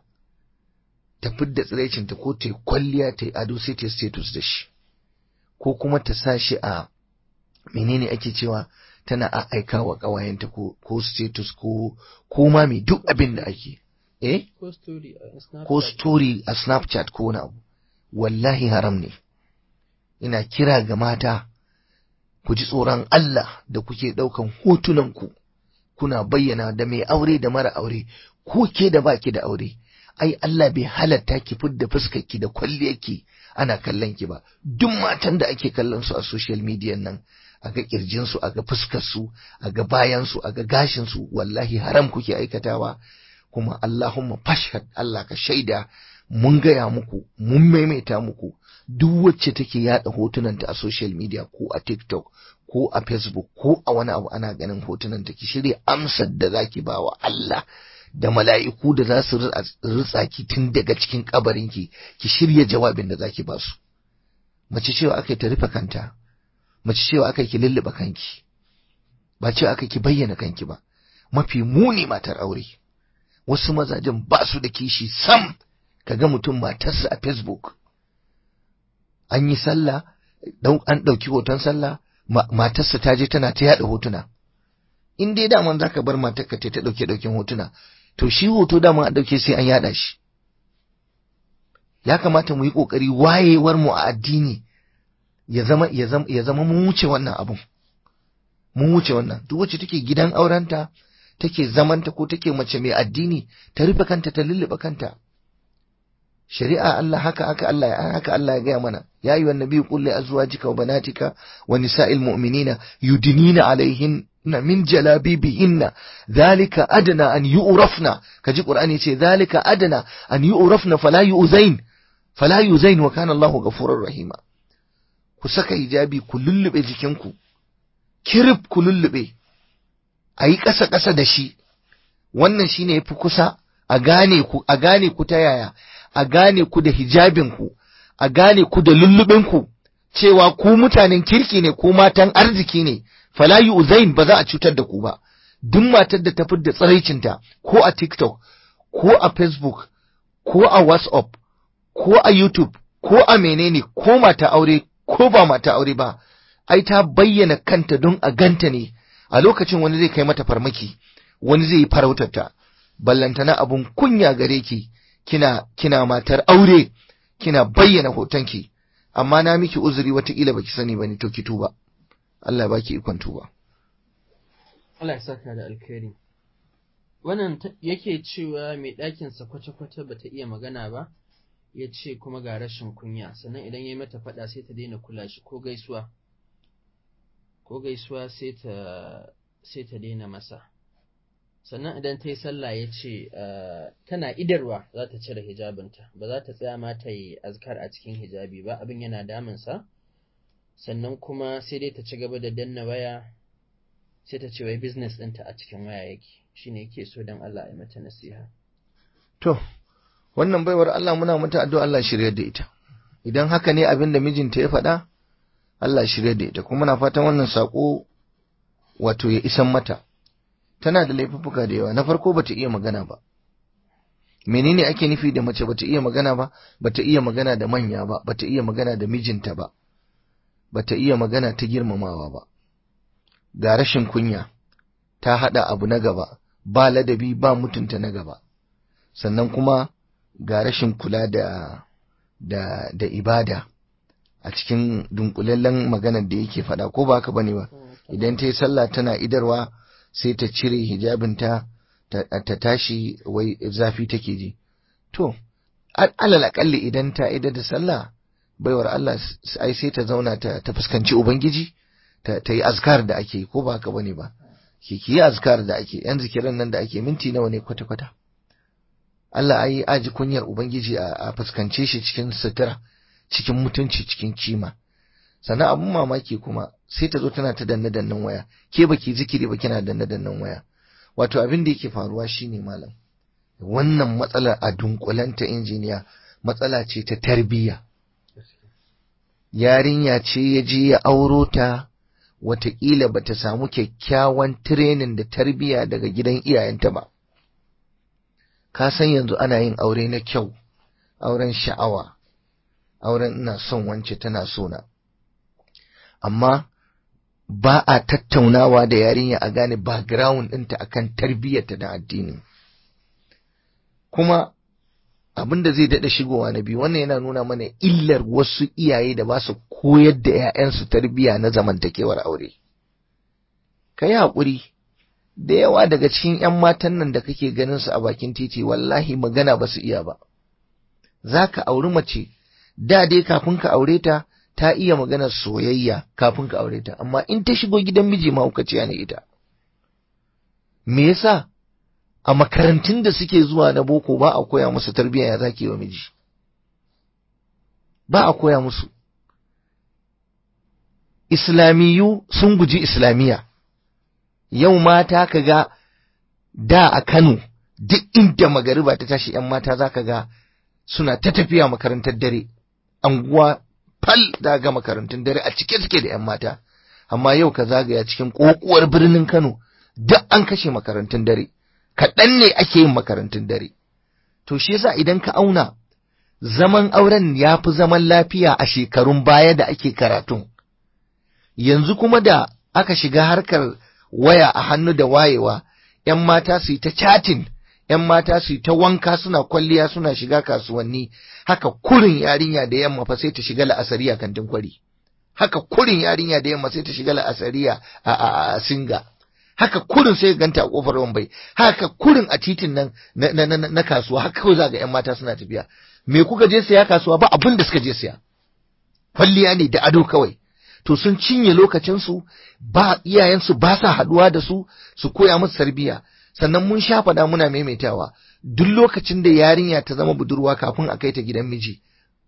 ta fidda tsiraicinta ko ta yi kwalliya ta yi ado sai ta status da shi ko kuma ta sa shi a menene ake cewa tana a aika wa ƙawayenta ko, ko status ko ko ma mai duk abin da ake eh ko story a Snapchat. ko story a snapchat ko wani abu wallahi haram ne ina kira ga mata ku ji tsoron Allah da kuke ɗaukan hotunanku kuna bayyana da mai aure da mara aure ko ke da baki da aure ai Allah bai halatta ki fidda fuskarki da kwalliyarki ana kallon ki ba duk matan da ake kallon su a social media nan a ga kirjin su a ga fuskar su a ga bayan su a ga gashin su wallahi haram kuke aikatawa kuma Allahumma fashhad Allah ka shaida mun gaya muku mun maimaita muku duk wacce take yada hotunanta a social media ko a TikTok ko a Facebook ko a wani abu ana ganin hotunanta ki shirya amsar da zaki ba wa Allah da mala'iku da za su ritsa ki tun daga cikin kabarinki ki shirya jawabin da zaki ba su mace cewa aka ta rufe kanta mace cewa aka ki lulluɓe kanki ba cewa aka ki bayyana kanki ba mafi muni matar aure wasu mazajen ba su da kishi sam kaga mutum matarsa a facebook an yi sallah an ɗauki hoton sallah matarsa ta je tana ta yaɗa hotuna in dai daman za ka bar matarka ta ta ɗauke ɗauken hotuna to shi hoto daman an ɗauke sai an yaɗa shi ya kamata mu yi ƙoƙari wayewar mu a addini ya zama ya zama ya zama mun wuce wannan abun mun wuce wannan duk wacce take gidan aurenta take zamanta ko take mace mai addini ta rufe kanta ta lullube kanta shari'a Allah haka haka Allah haka Allah ya gaya mana ya ayyuhan nabiyyu qul li azwajika wa banatika wa nisa'il mu'minina yudnina alaihin na min jalabibihinna dhalika adna an yu'rafna kaji qur'ani yace dhalika adna an yu'rafna fala yu'zain fala yu'zain wa kana Allahu ghafurur rahima ku saka hijabi ku lullube jikinku kirib ku lullube ayi ƙasa ƙasa da shi wannan shine yafi kusa a gane ku a gane ku ta yaya a gane ku da hijabin ku a gane ku da lullubin ku cewa ku mutanen kirki ne ku matan arziki ne fala yu'zain ba za a cutar da ku ba duk matar da ta da tsaraicinta ko a TikTok ko a Facebook ko a WhatsApp ko a YouTube ko a menene ko mata aure ko ba mata aure ba ai ta bayyana kanta don a ganta ne a lokacin wani zai kai mata farmaki wani zai yi farautarta ballantana abun kunya gare ki kina kina matar aure kina bayyana hotonki amma na miki uzuri watakila baki sani bane to ki tuba Allah ya baki ikon tuba. Allah ya saka da alkhairi. Wannan yake cewa mai ɗakinsa kwata-kwata ba ta iya magana ba, ya ce kuma ga rashin kunya, sannan idan ya yi mata faɗa sai ta daina kula shi ko gaisuwa, ko gaisuwa sai ta sai ta daina masa. Sannan idan ta yi sallah ya ce tana idarwa za ta cire hijabinta, ba za ta tsaya ma ta yi azkar a cikin hijabi ba, abin yana damunsa. sannan kuma sai dai ta ci gaba da danna waya sai ta ce wai business ɗinta a cikin waya yake shine yake so don Allah ya mata nasiha to wannan baiwar Allah muna mata addu'a Allah shirye da ita idan haka ne abin da mijinta ya faɗa Allah shirye da ita kuma muna fatan wannan sako wato ya isan mata tana da laifuffuka da yawa na farko bata iya magana ba menene ake nufi da mace bata iya magana ba bata iya magana da manya ba bata iya magana da mijinta ba bata iya magana ta girmamawa ba ga rashin kunya ta haɗa abu na gaba ba ladabi ba mutunta na gaba sannan kuma ga rashin kula da da da ibada a cikin dunkulallen maganar da yake faɗa ko ba haka bane ba idan ta yi sallah tana idarwa sai ta cire hijabinta ta tashi wai zafi take ji to alal akalli idan ta idar da sallah baiwar Allah ai sai ta zauna ta, ta fuskanci Ubangiji ta, ta yi azkar da ake ko ba haka bane ba ki ki yi azkar da ake yan zikiran nan da ake minti nawa ne kwata kwata Allah ai aji kunyar Ubangiji a, a fuskance shi cikin sutura cikin mutunci cikin kima sannan abun mamaki kuma sai ta zo tana ta danne dannen waya ke baki zikiri ba kina danne dannen waya wato abin da yake faruwa shine malam wannan matsalar a dunkulanta injiniya matsala ce ta tarbiyya yarinya ce ya je ya auro ta wataƙila ba ta samu kyakkyawan tirenin da tarbiyya daga gidan iyayenta ba. Ka san yanzu ana yin aure na kyau, auren sha'awa, auren ina son wance tana sona. Amma ba a tattaunawa da yarinya a gane background ɗinta akan tarbiyyarta da addini. Kuma abin da zai daɗa shigowa na biyu wannan yana nuna mana illar wasu iyaye da ba su koyar da 'ya'yansu tarbiyya na zamantakewar aure ka yi haƙuri da yawa daga cikin 'yan matan nan da kake ganin su a bakin titi wallahi magana ba su iya ba za ka auri mace da dai kafin ka aure ta ta iya maganar soyayya kafin ka aure ta amma in ta shigo gidan miji mahaukaciya ne ita me yasa a makarantun da suke zuwa na boko ba a koya musu tarbiyya ya zaki wa miji ba a koya musu islamiyu sun guji islamiyya yau mata ka ga da a Kano duk inda magariba ta tashi ‘yan mata za ka ga suna ta tafiya makarantar dare anguwa fal da ga makarantun dare a cike suke da ‘yan mata amma yau ka zagaya cikin ƙoƙuwar birnin Kano duk an kashe makarantun dare kaɗan ne ake yin makarantun dare. To shi yasa idan ka auna zaman auren ya fi zaman lafiya a shekarun baya da ake karatun yanzu kuma da aka shiga harkar waya a hannu da wayewa ‘yan mata su yi ta chatting ‘yan mata su yi ta wanka suna kwalliya suna shiga kasuwanni haka kurin yarinya da yamma fa sai ta shiga la'asariya kantin kwari haka kurin yarinya da yamma sai ta shiga la'asariya a, a, a singa haka kurin sai ganta a kofar wambai haka kurin a titin nan na, na, na, na kasuwa haka kawai za ga ‘yan mata suna tafiya me kuka je siya kasuwa ba abin da suka je siya kwalliya ne da ado kawai to sun cinye lokacinsu ba iyayensu ba sa haduwa da su su koya musu tarbiyya sannan mun sha faɗa muna maimaitawa duk lokacin da yarinya ta zama budurwa kafin a kai ta gidan miji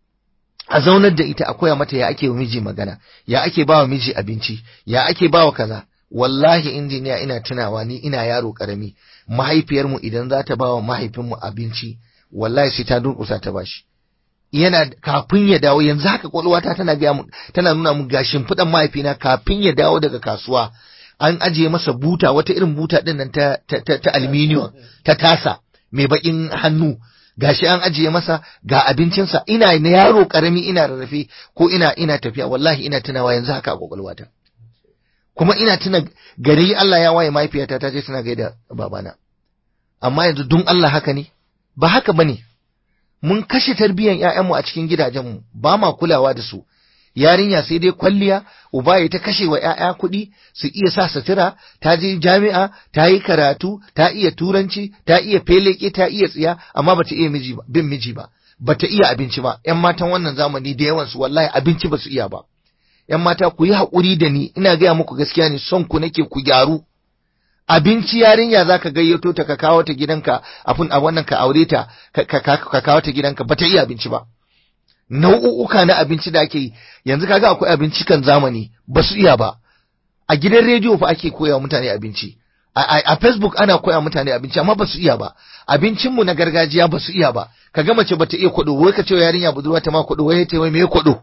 a zaunar da ita a koya mata ya ake wa miji magana ya ake ba wa miji abinci ya ake ba wa kaza wallahi injiniya ina tunawa ni ina yaro karami mahaifiyarmu idan za ta ba wa mahaifinmu abinci wallahi sai ta durƙusa ta bashi yana kafin ya dawo yanzu haka kwalwata tana gaya mu tana nuna mu gashin fudan mahaifina kafin ya dawo daga kasuwa an ajiye masa buta wata irin buta din nan ta ta, ta, ta aluminium ta tasa mai bakin hannu gashi an ajiye masa ga abincinsa ina na yaro karami ina rarrafe ko ina ina tafiya wallahi ina tunawa yanzu haka a kwakwalwata kuma ina tuna gari Allah ya waye mahaifiyata ta je tana gaida babana amma yanzu dun Allah haka ne ba haka bane mun kashe tarbiyyar ƴaƴanmu a cikin gidajenmu ba ma kulawa da su yarinya sai dai kwalliya uba ya ta kashe wa ƴaƴa kuɗi su iya sa sutura ta je jami'a ta yi karatu ta iya turanci ta iya feleke ta iya tsiya amma bata iya miji ba bin miji ba bata iya abinci ba ƴan matan wannan zamani da yawan su wallahi abinci ba su iya ba ƴan mata ku yi haƙuri da ni ina gaya muku gaskiya ne son ku nake ku gyaru abinci yarinya zaka gayyato ta ka kawo ta gidanka afun a wannan ka aure ta ka kawo ta gidanka bata iya abinci ba nau'uka na abinci da ake yi yanzu kaga akwai abinci kan zamani ba su iya ba a gidan rediyo fa ake koya mutane abinci a facebook ana koya mutane abinci amma ba su iya ba abincinmu na gargajiya ba su iya ba kaga mace bata iya kwado wai ka ce yarinya budurwa ta ma kwado wai ta wai me kwado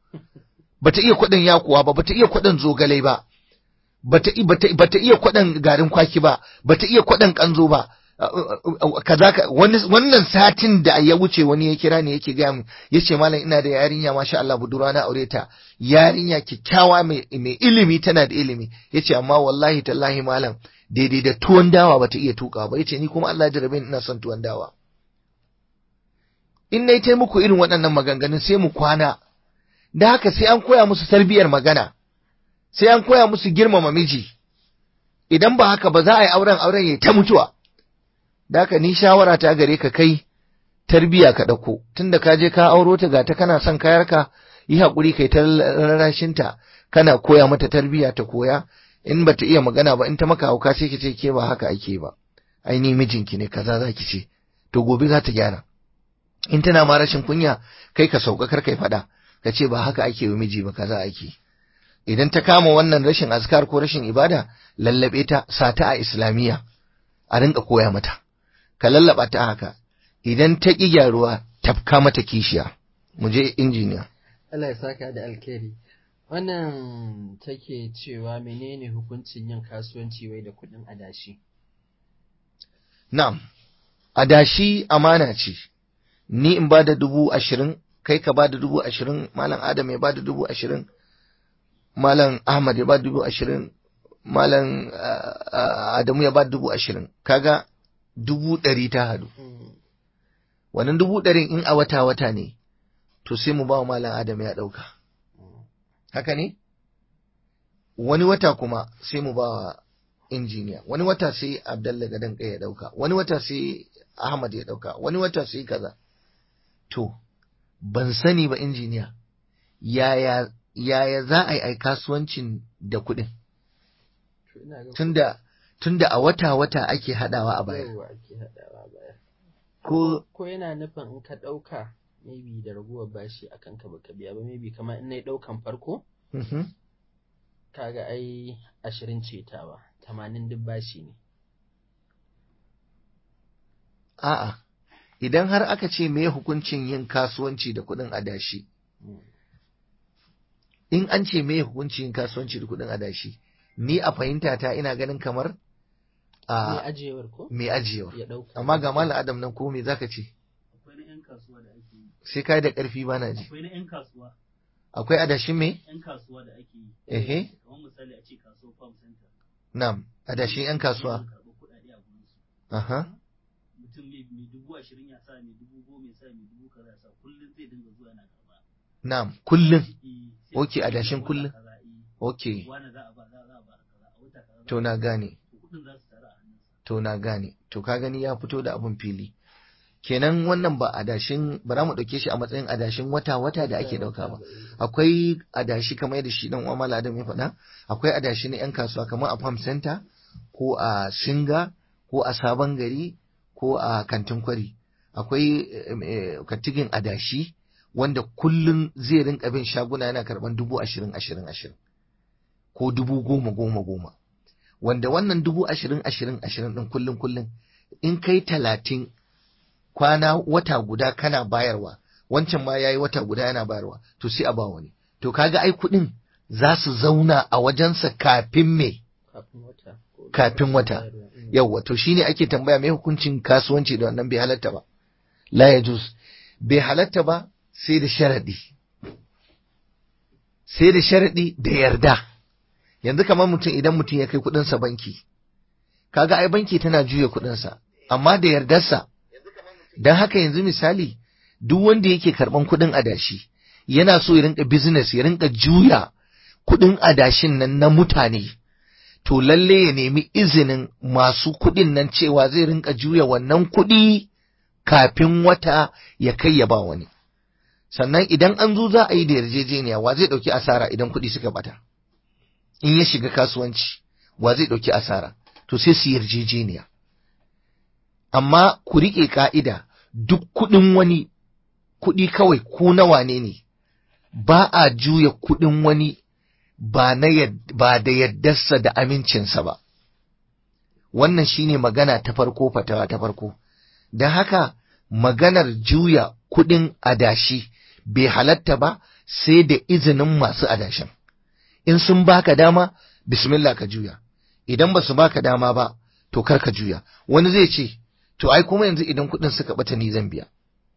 bata iya kwadon yakuwa ba bata iya kwadon zogale ba bata bata bata iya kwadon garin kwaki ba bata iya kwadon kanzo ba kaza ka wannan satin da ya wuce wani ya kira ne yake gaya mu yace malam ina da yarinya masha Allah budurwa na aure ta yarinya kikkiawa mai mai ilimi tana da ilimi yace amma wallahi tallahi malam daidai da tuwon dawa bata iya tuka ba yace ni kuma Allah ya jarabe ina son tuwon dawa in nayi ta muku irin waɗannan maganganun sai mu kwana da haka sai an koya musu tarbiyar magana sai an koya musu girmama miji idan ba haka ba za a yi auren auren ya ta mutuwa da haka ni shawara ta gare ka kai tarbiya ka ɗauko tunda ka je ka auro ta ga ta kana son kayarka yi haƙuri kai ta rarrashinta kana koya mata tarbiya ta koya in ba ta iya magana ba in ta maka hauka sai ki ce ke ba haka ake ba ai ni mijinki ne kaza za ki ce to gobe za ta gyara in tana ma rashin kunya kai ka sauka kar kai faɗa ka ce ba haka ake wa miji ba kaza ake idan ta kama wannan rashin azkar ko rashin ibada lallabe ta sata a islamiyya a rinka koya mata ka lallaba ta haka idan ta ƙi gyaruwa tafka mata kishiya mu je injiniya Allah ya saka da alkhairi wannan take cewa menene hukuncin yin kasuwanci wai da kuɗin adashi na'am adashi amana ce ni in ba da dubu ashirin kai ka ba da dubu ashirin malam adam ya ba da dubu ashirin malam ahmad ya ba da dubu ashirin malam adamu ya ba da dubu ashirin kaga dubu ɗari ta hadu wannan dubu ɗarin in a wata-wata ne to sai mu ba wa malam adam ya ɗauka haka ne wani wata kuma sai mu ba wa injiniya wani wata sai abdallah gadon ya ɗauka wani wata sai ahmad ya ɗauka wani wata sai kaza to ban sani ba injiniya yaya yaya za a yi kasuwancin da kuɗin tunda tunda a wata-wata ake haɗawa a baya ko ko yana nufin in ka ɗauka maybe da raguwar bashi a kanka baka biya ba maybe kamar in nayi ɗaukan farko kaga ai ashirin ce tawa tamanin duk bashi ne a'a idan har aka ce me hukuncin yin kasuwanci da kuɗin adashi in an ce me hukuncin yin kasuwanci da kuɗin adashi ni a fahimta ta ina ganin kamar mai ajiyewar ko mai ajiyewar ya ɗauka amma ga malam adam nan ko me zaka ce akwai na 'yan kasuwa da ake yi sai kai da ƙarfi bana ji akwai na 'yan kasuwa akwai adashin me 'yan kasuwa da ake yi ehe kamar misali a ce kasuwar farm center na'am adashin yan kasuwa Suna karɓar kuɗaɗe a gurin su aha mutum mai mai dubu ashirin ya sa mai dubu goma ya sa mai dubu kaza ya sa kullum zai dinga zuwa yana karɓa na'am kullum Eh, sai Ok, a ce adashin wata kullum. kaza, eh, okay wani za a ba za a ba kaza a wata kaza za to a na ba. gane To kuɗin za su taru a hannunsa to na gane to ka gani ya fito da abun fili kenan wannan ba adashin ba za mu ɗauke shi a matsayin adashin wata-wata da ake ɗauka ba akwai adashi kamar yadda shi dan Umar Adam ya faɗa akwai adashi na 'yan kasuwa kamar a Farm Center ko a Singa ko a Sabon Gari ko a Kantin Kwari akwai em, eh, katigin adashi wanda kullum zai rinka bin shaguna yana karɓan dubu ashirin ashirin ashirin ko dubu goma goma goma wanda wannan dubu ashirin ashirin ashirin ɗin kullum kullum in kai talatin kwana wata guda kana bayarwa wancan ma yayi wata guda yana bayarwa to sai a ba wani to kaga ai kuɗin za su zauna a wajensa kafin me kafin wata ko Kafin wata. bayarwa, mm. yawwa to shine ake tambaya me hukuncin kasuwanci da wannan bai halatta ba la yajuz bai halatta ba sai da sharadi sai da sharadi da yarda yanzu kamar mutum idan mutum ya kai kuɗinsa banki kaga ai banki tana juya kuɗinsa amma da yardarsa don haka yanzu misali duk wanda yake karɓan kuɗin adashi yana so ya rinka business ya rinka juya kuɗin adashin nan na mutane to lalle ya nemi izinin masu kuɗin nan cewa zai rinka juya wannan kuɗi kafin wata ya kai ya ba wani sannan idan an zo za a yi da yarjejeniya wa zai ɗauki asara idan kuɗi suka bata in ya shiga kasuwanci wa zai ɗauki asara to sai su yarjejeniya amma ku riƙe ƙa'ida duk kuɗin wani kuɗi kawai ko na wane ne ba a juya kuɗin wani ba, na yad- ba da yaddarsa da amincinsa ba wannan shine magana ta farko fatawa ta farko don haka maganar juya kuɗin adashi bai halatta ba sai da izinin masu adashin in sun baka dama bismillah ka juya idan ba su baka dama ba to kar ka juya wani zai ce to ai kuma yanzu idan kuɗin suka bata ni zan biya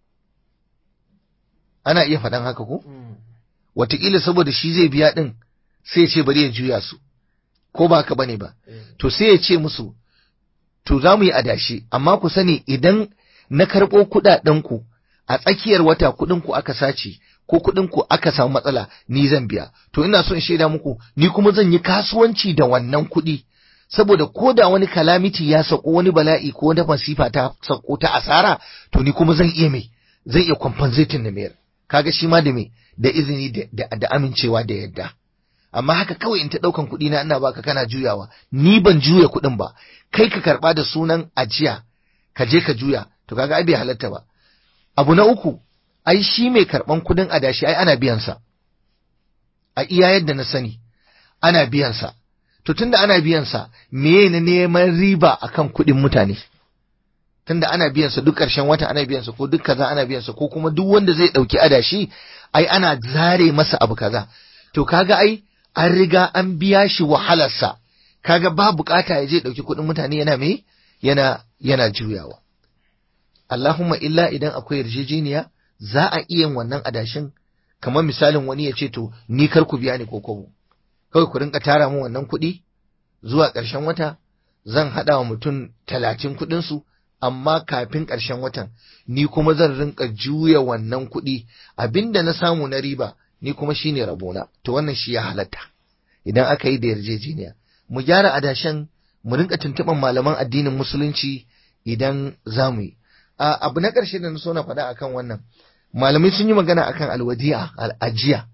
ana iya faɗan haka ko Mm. wataƙila saboda shi zai biya ɗin sai ya ce bari ya juya su ko ba haka bane ba Eh. to sai ya ce musu to za mu yi adashi amma ku sani idan na karɓo kuɗaɗenku a tsakiyar wata kuɗinku aka sace ko kuɗinku aka samu matsala ni zan biya to ina son shaida muku ni kuma zan yi kasuwanci da wannan kuɗi saboda ko da wani kalamiti ya sako wani bala'i ko wani masifa ta sako ta asara to ni kuma zan iya mai zan iya compensating na mayar kaga shi ma da me da izini da, da, da amincewa da yadda amma haka kawai in ta ɗaukan kuɗi na ina baka kana juyawa ni ban juya kuɗin ba kai ka karɓa da sunan ajiya ka je ka juya to kaga ai bai halatta ba abu na uku ai shi mai karɓan kuɗin adashi ai ana biyan sa a iya yadda na sani ana biyan sa to tunda ana biyan sa meye na neman riba akan kuɗin mutane tunda ana biyan sa duk ƙarshen wata ana biyan sa ko duk kaza ana biyan sa ko kuma duk wanda zai ɗauki adashi ai ana zare masa abu kaza to kaga ai an riga an biya shi wahalarsa kaga ba bukata ya je ɗauki kuɗin mutane yana me yana yana juyawa Allahumma illa idan akwai yarjejeniya za a iya yin wannan adashin kamar misalin wani ya ce to ni kar ku biya ni ko kobo kawai ku rinka tara min wannan kuɗi zuwa ƙarshen wata zan haɗa wa mutum talatin kuɗinsu amma kafin ƙarshen watan ni kuma zan rinka juya wannan kuɗi abinda na samu na riba ni kuma shine rabona to wannan shi ya halatta idan aka yi da yarjejeniya mu gyara adashen mu rinka tuntuɓan malaman addinin musulunci idan za mu yi A- abu na ƙarshe da na so na faɗa akan wannan malamai sun yi magana akan alwadi'a al'ajiya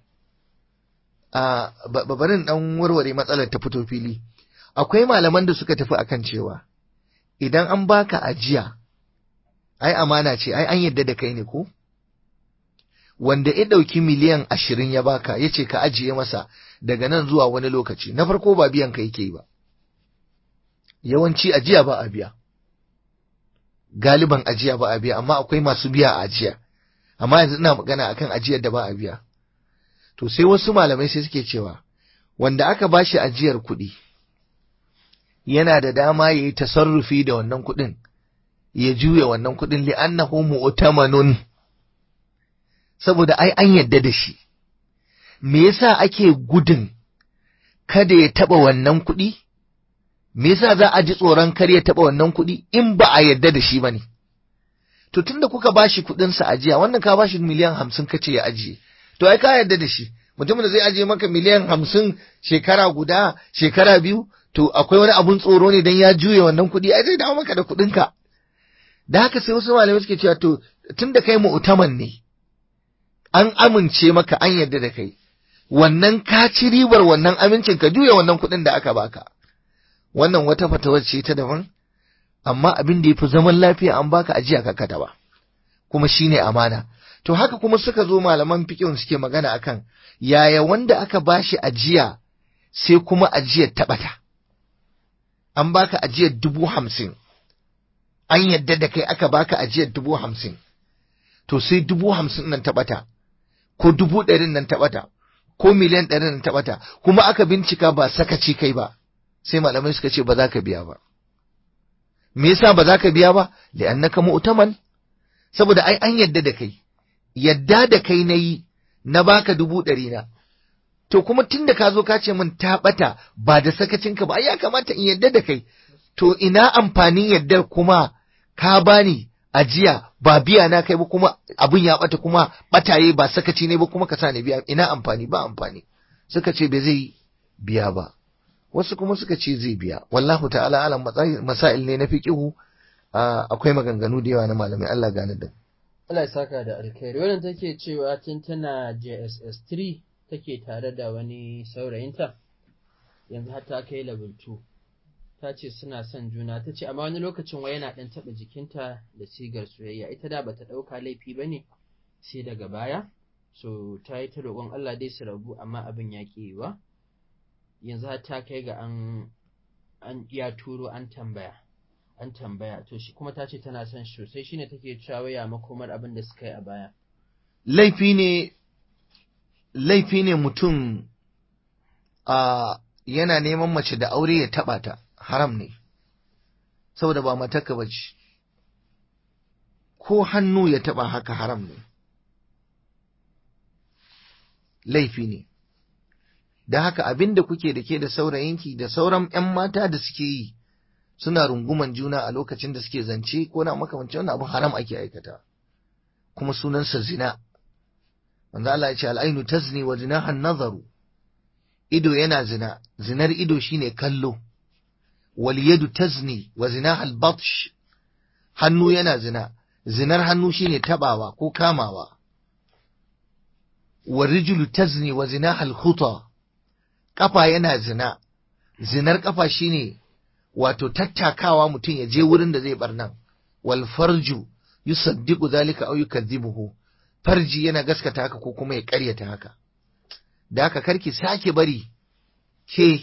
a ba- ba- barin dan warware matsalar ta fito fili akwai malaman da suka tafi akan cewa idan an baka ajiya ai amana ce ai an yadda da kai ne ko wanda ya ɗauki miliyan ashirin ya baka ya ce ka ajiye masa daga nan zuwa wani lokaci na farko ba biyan ka yake yi ba yawanci ajiya ba a biya galiban ajiya ba a biya amma akwai masu biya a ajiya amma yanzu ina magana akan ajiyar da ba a biya to sai wasu malamai sai suke cewa wanda aka bashi ajiyar kuɗi yana da dama ya yi tasarrufi da wannan kuɗin ya juya wannan kuɗin li'annahu mu'tamanun saboda ai an yadda da shi me yasa ake gudun kada ya taɓa wannan kuɗi me yasa za a ji tsoron kar ya taɓa wannan kuɗi in ba a yadda da shi ba ne to tunda kuka bashi kuɗin sa ajiya wannan ka bashi miliyan hamsin kace ya ajiye to ai ka yadda da shi mutumin da zai ajiye maka miliyan hamsin shekara guda shekara biyu to akwai wani abun tsoro ne dan ya juye wannan kuɗi ai zai dawo maka da kuɗin ka da haka sai wasu malamai suke cewa to tunda kai mu'taman ne an amince maka an yadda da kai wannan ka ci ribar wannan amincin ka juya wannan kuɗin da aka baka wannan wata fatawar ce ta daban amma abin da ya fi zaman lafiya an baka ajiya ka kada ba kuma shine amana to haka kuma suka zo malaman fiqh suke magana akan yaya wanda aka bashi ajiya sai kuma ajiyar taɓata an baka ajiyar dubu hamsin an yadda da kai aka baka ajiyar dubu hamsin to sai dubu hamsin nan taɓata ko dubu ɗarin nan taɓata ko miliyan ɗarin nan taɓata kuma aka bincika ba sakaci kai ba sai malamai suka ce ba za ka biya ba me yasa ba za ka biya ba li'annaka mu'taman saboda ai an yadda da kai yadda da kai nayi na baka dubu ɗari na to kuma tunda ka zo ka ce min ta ɓata ba da sakacinka ba ai ya kamata in yadda da kai to ina amfanin yaddar kuma ka bani ajiya ba biya na kai ba kuma abun ya ɓata kuma ɓataye ba sakaci ne ba kuma ka sa ni biya ina amfani ba amfani suka ce bai zai biya ba wasu kuma suka ce zai biya wallahu ta'ala alam masail ne na fiqihu akwai maganganu da yawa na malamai Allah gane da Allah ya saka da alkhairi wannan take cewa tun tana JSS 3 take tare da wani saurayinta yanzu har ta kai level 2 ta ce suna son juna ta ce amma wani lokacin wai yana dan taba jikinta da sigar soyayya ita da bata dauka laifi bane sai daga baya so ta yi ta roƙon Allah dai su rabu amma abin ya ƙi yiwa yanzu har ta kai ga an an ya turo an tambaya an tambaya to shi kuma ta ce tana son shi sosai shine take cewa waya makomar abin da suka yi a baya laifi ne laifi ne mutum a yana neman mace da aure ya taba ta haram ne saboda ba matarka ba ce ko hannu ya taba haka haram ne laifi ne da haka abin da kuke da ke da saurayinki da sauran 'yan mata da suke yi suna runguman juna a lokacin da suke zance ko na makamancin wannan abu haram ake aikata kuma sunansa zina manzo Allah ya ce al'ainu tazni wa zinahan nazaru ido yana zina zinar ido shine kallo wal yadu tazni wa zinahal batsh hannu yana zina zinar hannu shine tabawa ko kamawa wa rijlu tazni wa zinahal khuta kafa yana zina zinar kafa shine wato tattakawa mutum ya je wurin da zai barnan wal farju yusaddiqu zalika aw yukadhibuhu farji yana gaskata haka ko kuma ya ƙaryata haka da haka karki sake bari ke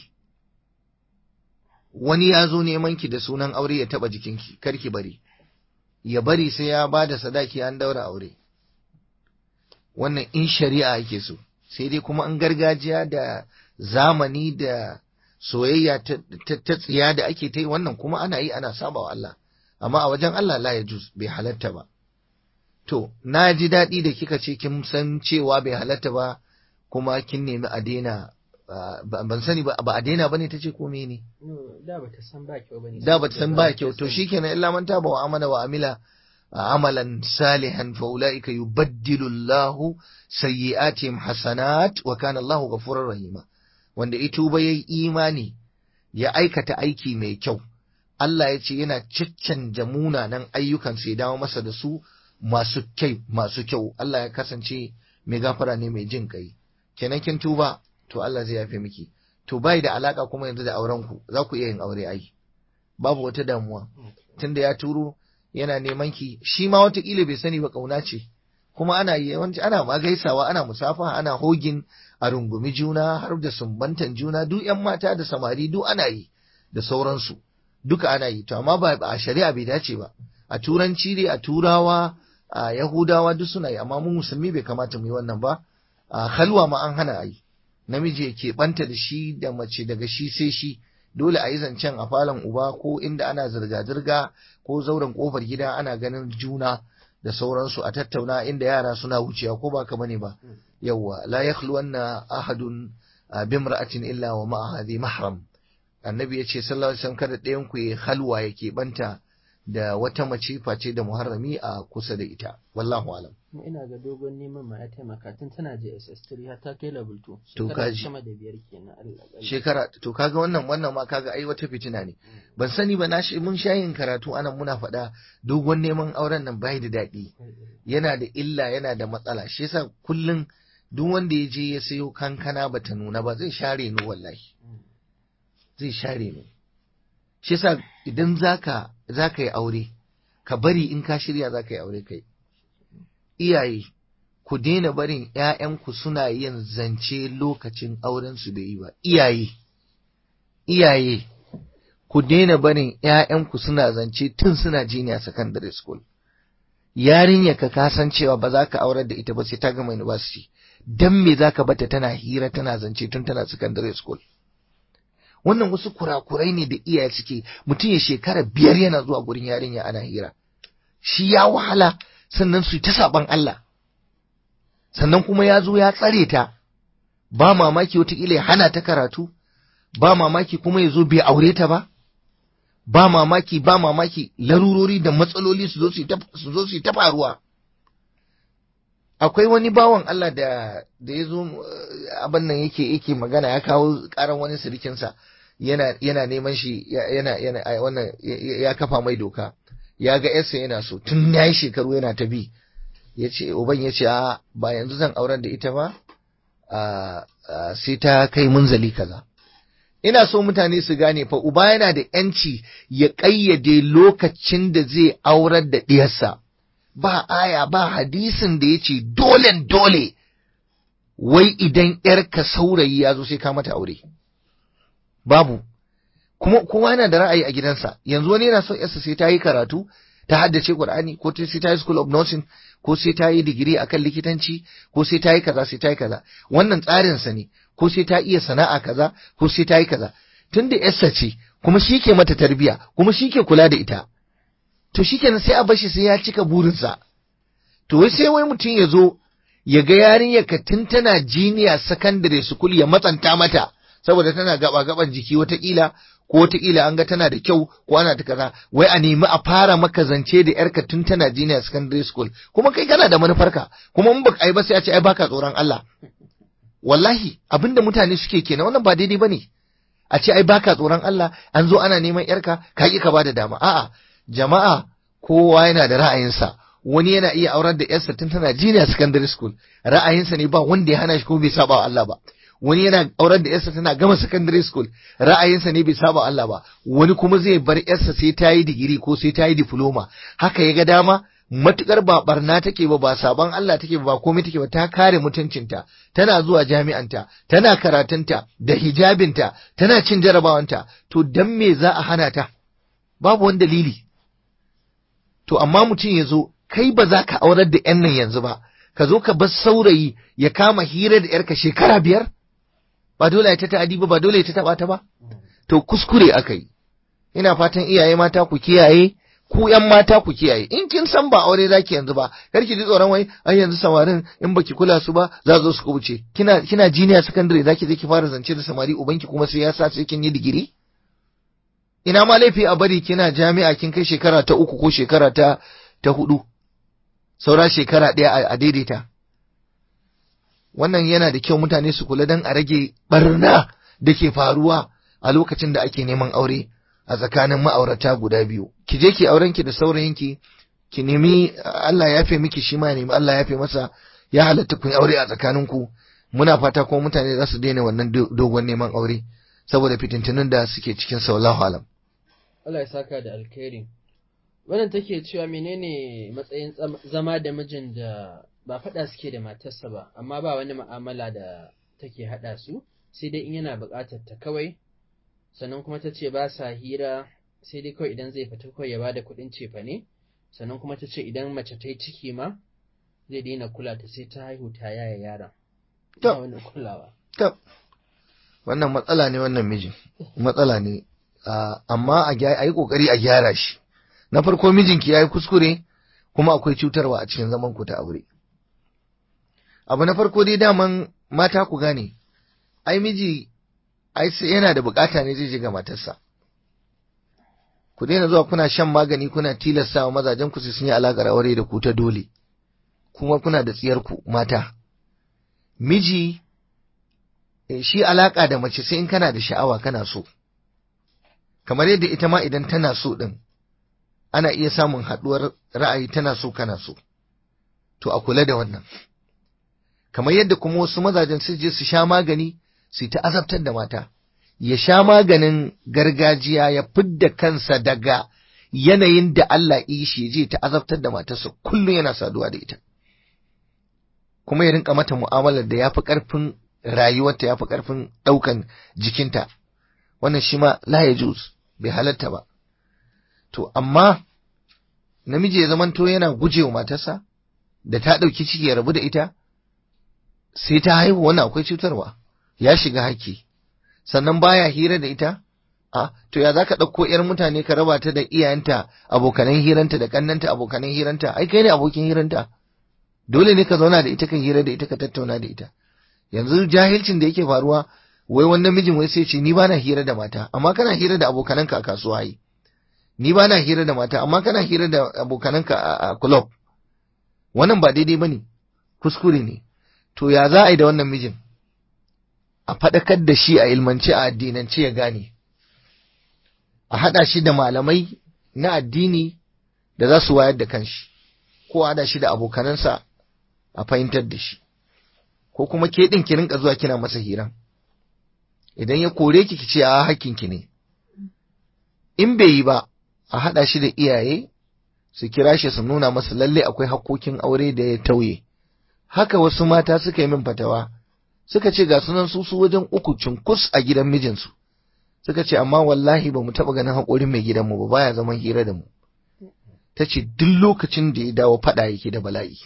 wani ya zo neman ki da sunan aure ya taba jikinki karki bari ya bari sai ya ba da sadaki an daura aure wannan in shari'a yake so sai dai kuma an gargajiya da zamani da soyayya ta tsiya da ake ta yi wannan kuma ana yi ana saba wa Allah amma a wajen Allah la ya juz bai halatta ba to na ji daɗi da kika ce kin san cewa bai halatta ba kuma kin nemi a daina ban sani ba ba a daina bane tace ko ne da bata san ba kyau bane da bata san ba kyau to shikenan illa man taba wa amana wa amila amalan salihan fa ulaika yubaddilu Allahu sayyi'atihim hasanat wa kana Allahu ghafurur rahima wanda ito ba yayi imani ya aikata aiki mai kyau Allah ya ce yana caccanja munanan ayyukan sai dawo masa da su masu kyau masu kyau Allah ya kasance mai gafara ne mai jin kai kenan kin tuba to Allah zai yafe miki to bai da alaka kuma yanzu da auren ku za ku iya yin aure ai babu wata damuwa tunda ya turo yana neman ki shi ma watakila bai sani ba kauna ce kuma ana yawanci ana ma gaisawa ana musafa ana hogin a rungumi juna har da sumbantan juna duk yan mata da samari duk ana yi da sauransu duka ana yi to amma ba a shari'a bai dace ba a turanci dai a turawa a yahudawa duk suna yi amma mu musulmi bai kamata mu yi wannan ba a halwa ma an hana yi namiji ya keɓanta da shi da mace daga shi sai shi dole a yi zancen a falon uba ko inda ana zirga-zirga ko zauren kofar gida ana ganin juna da sauransu a tattauna inda yara suna wucewa ko ba ka bane ba yawwa la yakhluwanna ahadun a bimra'atin illa wa ma'a hadhi mahram annabi ya ce sallallahu alaihi wasallam kada ɗayan ku ya halwa yake banta da wata mace face da muharrami a kusa da ita wallahu alam Kuma ina ga dogon neman ma ya taimaka tun tana JSS3 har ta kai level 2 To shekara kaji. sama da biyar kenan Allah shekara to kaga wannan wannan ma kaga ai wata fitina ne ban sani ba na shi mun sha yin karatu anan muna faɗa dogon neman auren nan bai da daɗi yana da illa yana da matsala shi yasa kullum duk wanda ya je ya sayo kankana bata nuna ba zai share ni wallahi zai share ni shi yasa idan zaka zaka yi aure ka bari in ka shirya zaka yi aure kai iyaye ku daina barin ƴaƴanku suna yin zance lokacin auren su bai yi ba iyaye iyaye ku daina barin ƴaƴanku suna zance tun suna jiniya secondary school yarinya ka kasancewa ba za ka aurar da ita ba sai ta gama university dan me za ka bata tana hira tana zance tun tana secondary school wannan wasu kurakurai ne da iyaye suke mutum ya shekara biyar yana zuwa gurin yarinya ana hira shi ya wahala sannan su yi ta saban Allah sannan kuma ya zo ya tsare ta ba mamaki wataƙila ya hana ta karatu ba mamaki kuma ya zo bai aure ta ba ba mamaki ba mamaki larurori da matsaloli su zo su yi ta- su zo su yi ta faruwa akwai wani bawan Allah da da ya zo eh, abin nan yake yake magana ya kawo karan wani sirikinsa yana yana neman shi ya- yana yana ai, wannan ya- ya ya kafa mai doka ya ga yarsa yana so tun yayi shekaru yana ta bi ya ce uban ya ce a ba yanzu zan aurar da ita ba a a, sai ta kai munzali kaza ina so mutane su gane fa uba yana da yanci ya ƙayyade lokacin da zai aurar da ɗiyarsa ba aya ba hadisin da ya ce dole dole wai idan ‘yarka saurayi ya zo sai ka mata aure babu kuma kowa yana da ra'ayi a gidansa yanzu wani yana son ‘yarsa sai ta yi karatu ta haddace Qur'ani ko ta- sai ta yi school of nursing ko sai ta yi digiri akan likitanci ko sai ta yi kaza sai ta yi kaza wannan tsarinsa ne ko sai ta iya sana'a kaza ko sai ta yi kaza tunda ‘yarsa ce kuma shi ke mata tarbiya kuma shi ke kula da ita to shikenan sai a bashi sai ya cika burinsa to wai sai wai mutum ya zo ya ga yarinyar ka tun tana jiniya secondary school ya matsanta mata saboda tana gaba gaban jiki watakila ko watakila an ga tana da kyau ko ana ta kaza wai a nemi a fara maka zance da yarka tun tana jiniya secondary school kuma kai kana da manufarka kuma in baka ai ba sai a ce ai baka tsoron Allah wallahi abinda mutane suke kenan wannan ba daidai bane a ce ai baka tsoron Allah an zo ana neman yarka ka ki ka bada dama a'a jama'a kowa yana da ra'ayinsa wani yana iya aurar da yarsa tun tana junior secondary school ra'ayinsa ne ba wanda ya hana shi ko bai saba wa Allah ba wani yana aurar da yarsa tana gama secondary school ra'ayinsa ne bai saba wa Allah ba wani kuma zai bar yarsa sai ta yi digiri ko sai ta yi diploma haka ya ga dama matukar ba barna take ba ba saban Allah take ba ba komai take ba ta kare mutuncinta tana zuwa jami'anta tana karatunta da hijabinta tana cin jarabawanta to dan me za a hana ta babu wani dalili to amma mutum ya zo kai ba za ka aurar da yan nan yanzu ba ka zo ka bar saurayi ya kama hira da yarka shekara biyar ba dole ya ta ta'adi ba ba dole ya ta taba ta ba to kuskure aka yi ina fatan iyaye mata ku kiyaye ku yan mata ku kiyaye in kin san ba aure zaki yanzu ba kar ki ji tsoron wai ai yanzu samarin in baki kula su ba za zo su kubuce kina kina jiniya secondary zaki je ki fara zance da samari ubanki kuma sai ya sa sai kin yi digiri ina ma laifi a bari kina jami'a kin kai shekara ta uku ko shekara ta ta hudu saura shekara ɗaya a daidaita wannan yana da kyau mutane su kula don a rage barna da ke faruwa a lokacin da ake neman aure a tsakanin ma'aurata guda biyu ki je ki auren ki da saurayinki ki nemi Allah ya fi miki shi ma nemi Allah ya fi masa ya halatta ku aure a tsakaninku muna fata kuma mutane za su daina wannan dogon neman aure saboda fitintunin da suke cikin sallahu alam Allah ya saka da alkhairi wannan take cewa menene matsayin zama da mijin da ba faɗa suke da matarsa ba amma ba wani mu'amala da take haɗa su sai dai in yana buƙatar ta kawai sannan kuma ta ce ba sa hira sai dai kawai idan zai fita kawai ya bada kuɗin cefa ne sannan kuma ta ce idan mace ta yi ciki ma zai daina kula ta sai ta haihu ta yaya yaron ba wani kulawa wannan matsala ne wannan mijin matsala ne amma a yi kokari a gyara shi na farko mijinki ya yi kuskure kuma akwai cutarwa a cikin zaman ku ta aure abu na farko dai daman mata ku gane ai miji ai sai yana da bukata ne zai je ga matarsa ku daina zuwa kuna shan magani kuna tilasta wa mazajen ku sun yi alaƙar aure da ku ta dole kuma kuna da tsiyar ku mata miji shi alaƙa da mace sai in kana da sha'awa kana so kamar yadda ita ma idan tana so din ana iya samun haɗuwar ra'ayi tana so kana so to a kula da wannan kamar yadda kuma wasu mazajen su je su sha magani su ta azabtar da mata ya sha maganin gargajiya ya fidda kansa daga yanayin da Allah yi shi je ta azabtar da matarsa kullum yana saduwa da ita kuma ya rinka mata mu'amalar da ya fi ƙarfin rayuwarta ya fi ƙarfin ɗaukan jikinta wannan shi ma la ya bai halatta ba to amma namiji ya zamanto yana gujewa matarsa da ta ɗauki ciki ya rabu da ita sai ta haihu wannan akwai cutarwa ya shiga haƙƙi sannan baya hira da ita a to ya zaka ɗauko ƴar mutane ka raba ta da iyayenta abokanan hiranta da kannanta abokanan hiranta ai kai ne abokin hiranta dole ne ka zauna da ita kan hira da ita ka tattauna da ita yanzu jahilcin da yake faruwa wai wannan mijin wai sai ce ni bana hira da mata amma kana hira da abokananka a kasuwa yi ni bana hira da mata amma kana hira da abokananka a club wannan ba daidai bane kuskure ne to ya za a yi da wannan mijin a faɗakar da shi a ilmance a addinance ya gane a haɗa shi da malamai na addini da za su wayar da kanshi ko a haɗa shi da abokanansa a fahimtar da shi ko kuma ke ɗin ki rinka zuwa kina masa hira idan ya kore ki ki ce a hakkinki ne in bai yi ba a haɗa shi da iyaye su kira shi su nuna masa lalle akwai hakkokin aure da ya tauye haka wasu mata suka yi min fatawa suka ce ga sunan su su wajen uku cunkus a gidan mijinsu suka ce amma wallahi ba mu taɓa ganin haƙorin mai gidanmu ba baya zaman hira da mu ta ce duk lokacin da ya dawo faɗa yake da bala'i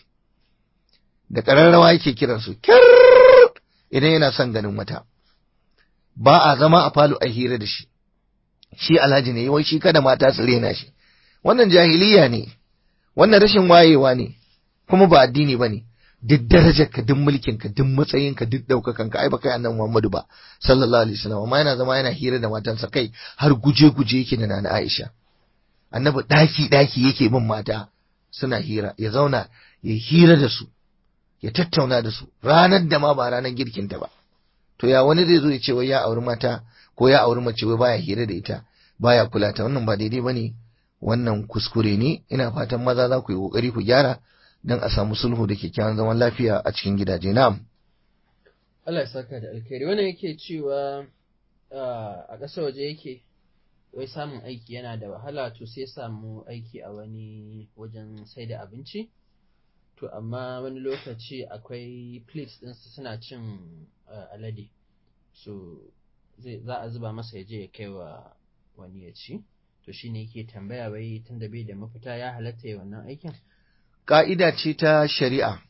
da ƙararrawa yake kiransu kyar idan yana son ganin wata ba a zama a falo a hira da shi shi alhaji ne wai shi kada mata su rena shi wannan jahiliya ne wannan rashin wayewa ne kuma ba addini ba ne duk darajarka duk mulkinka duk matsayinka duk ɗaukakanka ai ba kai annabi Muhammadu ba sallallahu alaihi wasallam amma yana zama yana hira da matansa kai har guje guje yake da nana Aisha annabi daki daki yake bin mata suna hira ya zauna ya hira da su ya tattauna da su ranar da ma ba ranar girkinta ba to ya wani zai zo ya ce wai ya auri mata ko ya auri mace wai baya hira da ita baya kula ta wannan ba daidai bane wannan kuskure ne ina fatan maza za ku yi kokari ku gyara don a samu sulhu da kyakkyawan zaman lafiya a cikin gidaje na'am Allah ya saka da alkhairi wannan yake cewa a ƙasar waje yake wai samun aiki yana da wahala to sai samu aiki a wani wajen sai da abinci to amma wani lokaci akwai plates ɗinsu suna cin alade so za a zuba masa ya je ya kai wa wani ya ci to shine yake tambaya wai tunda bai da mafita ya halatta ya wannan aikin ƙa'ida ce ta shari'a,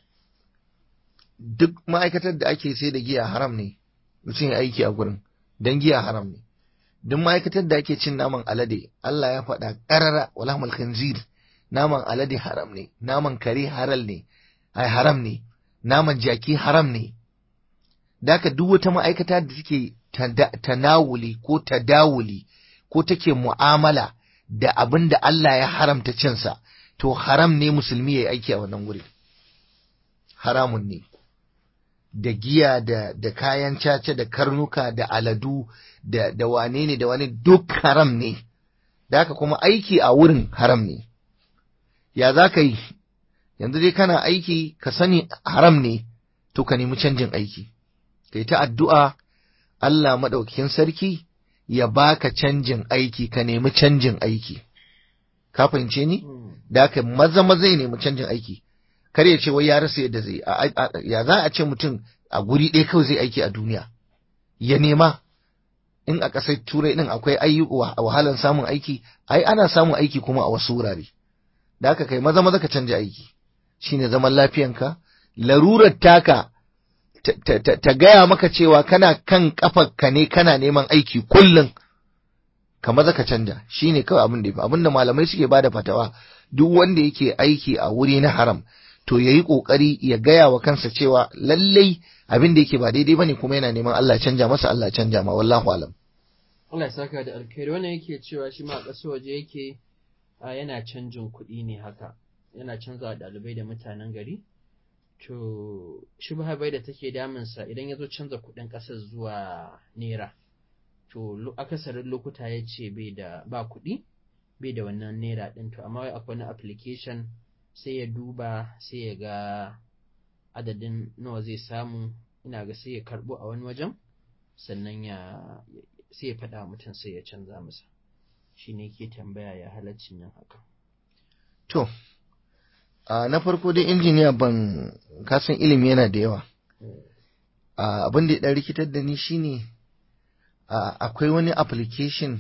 duk ma'aikatar da ake sai da giya haram ne, mutum ya aiki a gurin, don giya haram ne. Duk ma'aikatar da ake cin naman alade, Allah ya faɗa ƙarara walhamul khanzir naman alade haram ne, naman kare haral ne, ai haram ne, naman jaki haram ne. Daka duk wata ma'aikata da take tanawuli ko tadawuli ko take mu'amala da abin da Allah ya haramta cinsa. to haram ne musulmi ya yi aiki a wannan wuri haramun ne da giya da, da kayan caca da karnuka da aladu da, da wane ne da wani duk haram ne da haka kuma aiki a wurin haram ne ya za ka yi yanzu dai kana aiki ka sani haram ne to ka nemi canjin aiki ka yi ta addu'a Allah maɗaukakin sarki ya baka canjin aiki ka nemi canjin aiki ka fahimce ni da haka maza maza ya nemi canjin aiki kar ya ce wai ya rasa yadda zai ya za a ce mutum a guri ɗaya kawai zai aiki a duniya ya nema in a ƙasar turai ɗin akwai ayyuka wahalan samun aiki ai ana samun aiki kuma a wasu wurare da haka kai maza maza ka canja aiki shine zaman lafiyanka larurar taka ta gaya maka cewa kana kan kafarka ne kana neman aiki kullum ka maza ka canja shine kawai abin da abin da malamai suke bada fatawa duk wanda yake aiki a wuri na haram to yayi kokari ya gaya wa kansa cewa lallai abin da yake ba daidai bane kuma yana neman Allah ya canja masa Allah ya canja ma wallahu alam Allah ya saka da alkhairi wannan yake cewa shi ma a ƙasar waje yake a yana canjin kuɗi ne haka yana canza wa ɗalibai da mutanen gari to shi bai da take damunsa idan ya zo canza kuɗin ƙasar zuwa naira to lo- akasarin lokuta ya ce bai da ba kuɗi bai da wannan naira ɗin to amma wai akwai wani application sai ya duba sai ya ga adadin nawa zai samu ina ga sai ya karɓo a wani wajen sannan ya sai ya faɗa wa mutum sai ya canza masa shi ne ke tambaya ya halaccin yin haka to a na farko dai injiniya ban kasan ilimi yana da yawa a abin da ya dan rikitar da ni shine a akwai wani application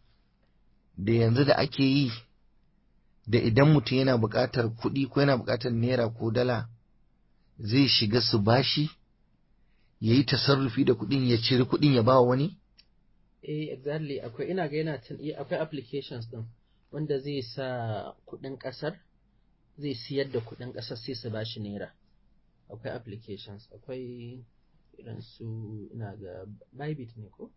da yanzu da ake yi da idan mutum yana buƙatar kuɗi ko yana buƙatar naira ko dala zai shiga su bashi ya yi tasarrufi da kuɗin ya ciri kuɗin ya ba wani eh exactly akwai ina ga yana tun eh, akwai applications din wanda zai sa kuɗin ƙasar zai siyar da kuɗin ƙasar sai su bashi naira akwai applications akwai irin su ina ga Bybit ne ko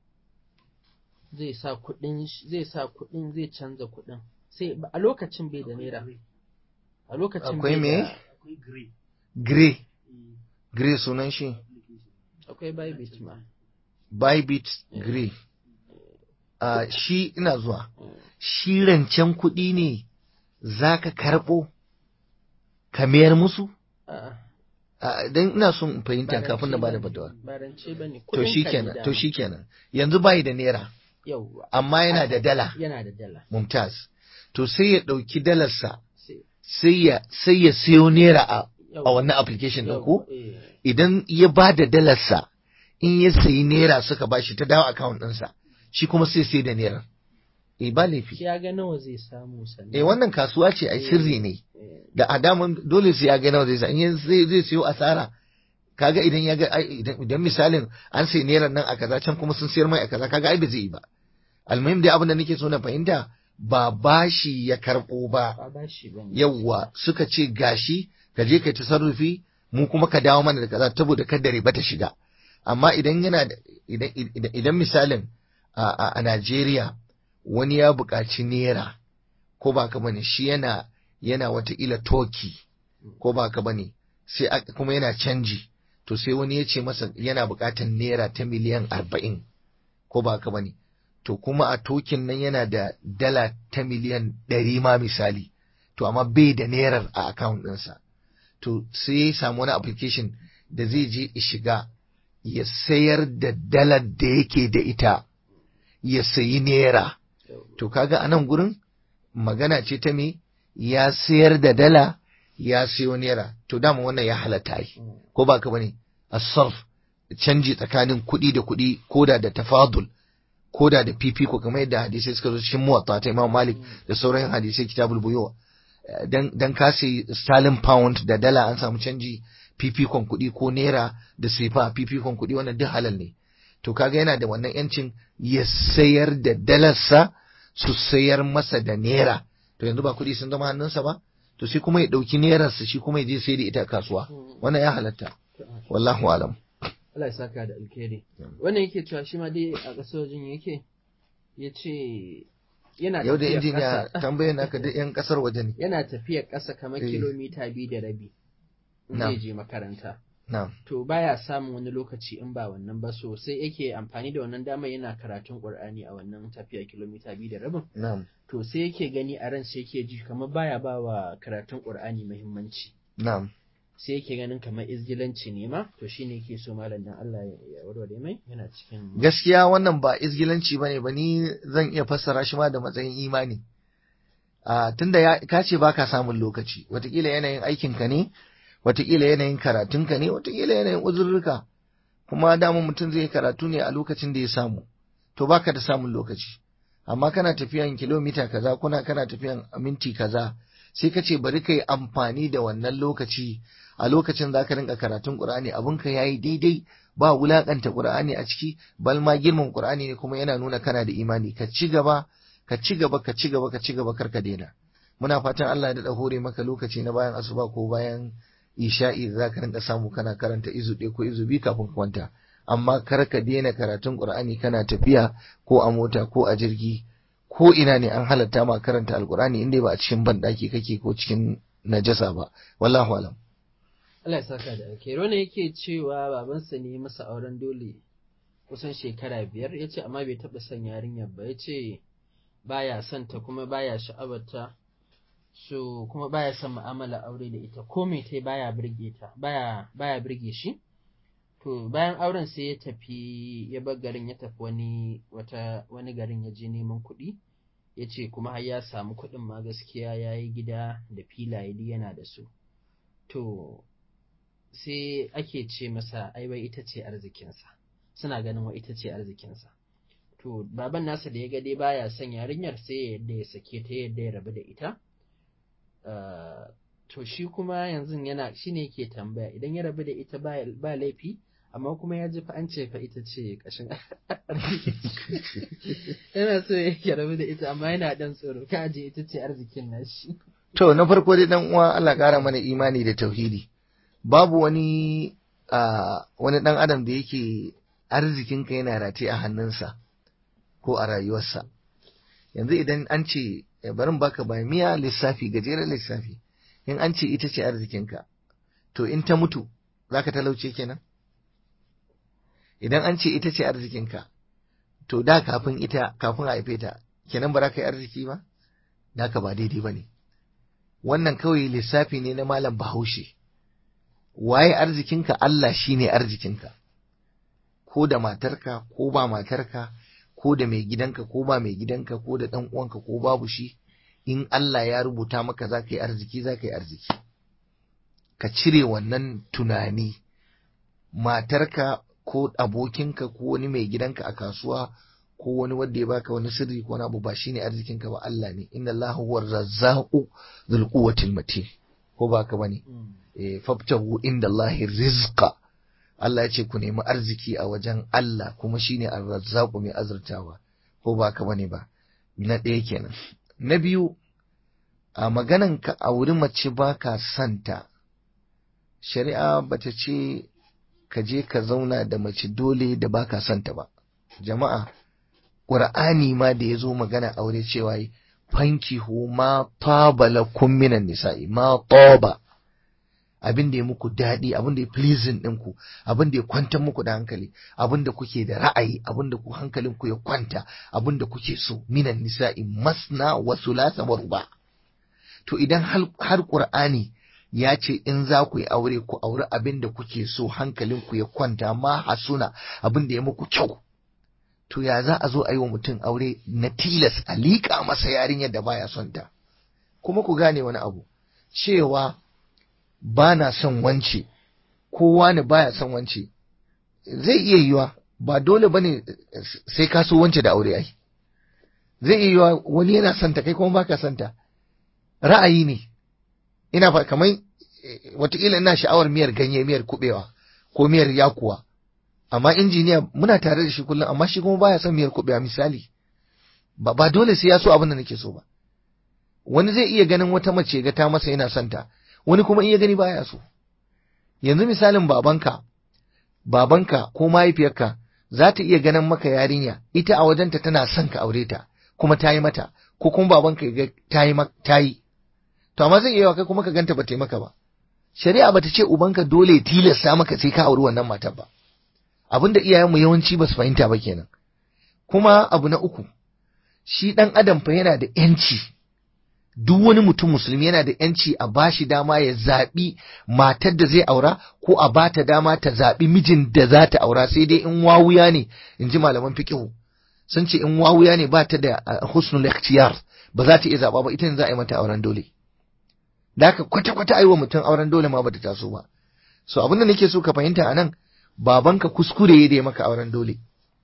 zai sa kuɗin sh- zai sa kuɗin zai canza kuɗin sai a lokacin bai da naira a lokacin Akwai bai me? da akwai gray gray eh, gray sunan shi application akwai Bybit ma bybit gray a shi ina zuwa Mm. shi rancen kuɗi ne za ka karɓo ka mayar musu a'a A, don ina son in fahimta Ba kafin na rance bada bane, fatawa ba rance bane to kuɗin shi ka ne kenan to dama. shi kenan yanzu bayi da naira yauwa amma yana da dala yana da dala mumtaz to sai ya ɗauki dalarsa sai sai ya sai ya siyo naira a, a yauwa, wannan application ɗin ko yauwa, eh, idan ya ba da dalarsa in ya sayi naira suka bashi ta dawo account ɗinsa shi kuma sai sai da naira eh ba laifi shi ya ga nawa zai samu sannan eh wannan kasuwa ce ai sirri ne eh, da adaman dole sai ya ga nawa zai sa in ya- zai zai siyo asara kaga idan ya ga ai, idan idan misalin an sai naira nan a kaza can kuma sun sayar mai a kaza kaga ai ba zai yi ba almuhim dai abin da nake so na fahimta ba bashi ya karbo ba ba ba shi bane yawwa suka ce gashi ka je kai tasarrufi mu kuma ka dawo mana da kaza saboda kada riba ta shiga amma idan yana da idan idan, idan misalin a, a, a Najeriya wani ya buƙaci naira ko ba ka bane shi yana yana wataƙila toki ko ba ka bane sai aka- kuma yana canji to sai wani ya ce masa yana buƙatar naira ta miliyan arba'in ko ba ka bane to kuma a tokin nan yana da dala ta miliyan ɗari ma misali to amma bai da nerar a account ɗinsa to sai ya samu wani application da zai je ya shiga ya sayar da dalar da yake da ita ya sayi naira to kaga a nan gurin magana ce ta me ya sayar da dala ya sayo naira to dama wannan ya halatta yi Mm. ko ba ka bane asarf canji tsakanin kuɗi da kuɗi koda da tafadul koda da fifiko kamar yadda hadisai suka zo cikin muwatta ta Imam Malik da sauran hadisai kitabul buyu dan dan ka sayi sterling pound da dala an samu canji fifikon kuɗi ko naira da sifa fifikon kuɗi wannan duk halal ne to kaga yana da wannan yancin ya sayar da dalarsa su sayar masa da naira to yanzu ba kuɗi sun zama hannunsa ba to sai kuma ya ɗauki nerarsa shi kuma ya je sai da ita a kasuwa Mm. wannan ya halatta To, ah, wallahu alam Allah ya saka da alkhairi wannan yake cewa shi ma dai a ƙasar wajen yake ya ce yana yau da tafiya injiniya ƙasa- tambayar naka duk yan kasar waje ne yana tafiyar ƙasa kamar Eh. kilomita biyu da rabi in Na'am. zai je makaranta na'am to baya samun wani lokaci in ba wannan ba so sai yake amfani da wannan damar yana karatun Qur'ani a wannan tafiya kilomita biyu da rabin na'am to sai yake gani a ran sai yake ji kamar baya ba wa karatun Qur'ani muhimmanci na'am sai yake ganin kamar izgilanci ne ma to shine yake so malam dan Allah ya ya warware mai yana cikin gaskiya wannan ba izgilanci bane ba ni zan iya fassara shi ma da matsayin imani a tunda ya ka ce baka samun lokaci watakila yanayin aikinka ne watakila yanayin karatunka ne watakila yanayin uzurruka kuma dama mutum zai yi karatu ne a lokacin da ya samu to baka da samun lokaci amma kana tafiyan kilomita kaza kuna kana tafiyan minti kaza sai ka ce bari ka yi amfani da wannan lokaci a lokacin za ka rinka karatun Qur'ani abinka ya yi daidai ba wulakanta Qur'ani a ciki bal ma girman Qur'ani ne kuma yana nuna kana da imani ka ci gaba ka ci gaba ka ci gaba ka ci gaba kar ka daina muna fatan Allah ya daɗa hore maka lokaci na bayan asuba ko bayan isha'i da zaka rinka samu kana karanta izu ɗaya ko izu biyu kafin ka kwanta amma kar ka daina karatun Qur'ani kana tafiya ko a mota ko a jirgi ko ina ne an halatta ma karanta alqur'ani inda ba a cikin banɗaki kake ko cikin najasa ba wallahu alam Allah ya saka da alkhairi wannan yake cewa babansa ne masa auren dole kusan shekara biyar ya ce amma bai taɓa son yarinyar ba ya ce baya son ta kuma baya sha'abarta so kuma baya son mu'amala aure da ita ko me tai baya birge ta baya baya birge shi to bayan auren sai ya tafi ya bar garin ya tafi wani wata wani garin ya je neman kuɗi ya ce kuma har ya samu kuɗin ma gaskiya ya yi gida da filaye duk yana da su to sai ake ce masa ai bai ita ce arzikinsa suna ganin wa ita ce arzikinsa to baban nasa da ya ga dai baya son yarinyar sai ya yadda ya sake ta yadda ya rabu da ita to shi kuma yanzu yana shi ne yake tambaya idan ya rabu da ita ba laifi amma kuma ya ji fa an ce fa ita ce kashin yana so ya rabu da ita amma yana dan tsoro ka aje ita ce arzikin nashi to na farko dai dan uwa Allah kara mana imani da tauhidi babu wani wani dan adam da yake arzikinka yana rataye a hannunsa ko a rayuwarsa yanzu idan an ce barin baka ba miya lissafi gajeren lissafi in an ce ita ce arzikinka to in ta mutu za ka talauce kenan idan an ce ita ce arzikinka to da kafin ita kafin a haife ta kenan ba za ka yi arziki ba da ka ba daidai ba ne wannan kawai lissafi ne na malam bahaushe waye arzikinka Allah shine arzikinka ko da matarka ko ba matarka ko da mai gidanka ko ba mai gidanka ko da ɗan uwanka ko babu shi in Allah ya rubuta maka za ka yi arziki za ka yi arziki ka cire wannan tunani matarka ko abokinka ko wani mai gidanka a kasuwa ko wani wanda ya baka wani sirri ko wani abu ba shine arzikinka ba Allah ne inna Allah huwa razzaqu dhul quwwatil matin ko ba ka bane eh fabtahu inda Allah rizqa Allah ya ce ku nemi arziki a wajen Allah kuma shine ar-razzaqu mai azurtawa ko ba ka bane ba na ɗaya kenan na biyu a maganan ka a wurin mace ba ka santa shari'a bata ce ka je ka zauna da mace dole da ba ka santa ba jama'a ƙur'ani ma da ya zo magana aure cewa fankihu ma taba lakum minan nisa'i ma taba abin da ya muku daɗi abin da ya pleasing ɗinku abin da ya kwantar muku da hankali abin da kuke da ra'ayi abin da ku hankalin ku ya kwanta abin da kuke so minan nisa'i masna wa sulasa wa ruba to idan har qur'ani ya ce in za ku yi aure ku auri abin da kuke so hankalin ku ya kwanta ma hasuna abin da ya muku kyau to ya za a zo a yi wa mutum aure na tilas a liƙa masa yarinyar da baya son ta kuma ku gane wani abu cewa ba na son wance kowa ne baya son wance zai iya yiwa ba dole bane sai ka so wance da aure ai zai iya yiwa wani yana son ta kai kuma baka son ta ra'ayi ne ina fa kamar wataƙila ina sha'awar miyar ganye miyar kubewa ko miyar yakuwa amma injiniya muna tare da shi kullum amma shi kuma baya son miyar kubewa misali ba ba dole sai ya so abin da nake so ba wani zai iya ganin wata mace ga ta masa yana son ta wani kuma in ya gani baya so yanzu misalin babanka babanka ko mahaifiyarka za ta iya ganin maka yarinya ita a wajenta tana son ka aure ta kuma ta yi mata ko kuma babanka ya ta yi ta yi to amma zai iya kai kuma ka ganta ba ta yi maka ba shari'a bata ce ubanka dole tilasta maka sai ka auri wannan matar ba abinda iyayenmu yawanci ba su fahimta ba kenan kuma abu na uku shi dan adam fa yana da yanci duk wani mutum musulmi yana da yanci a bashi dama ya zaɓi matar da zai aura ko a bata dama ta zaɓi mijin da za ta aura sai dai in wawuya ne in ji malaman fiqihu sun ce in wawuya ne ba ta da husnul ikhtiyar ba za ta iya zaɓa ba ita ne za a yi mata auren dole da haka kwata-kwata aiwa mutum auren dole ma bata taso ba so abin da nake so ka fahimta anan babanka kuskure ya da maka auren dole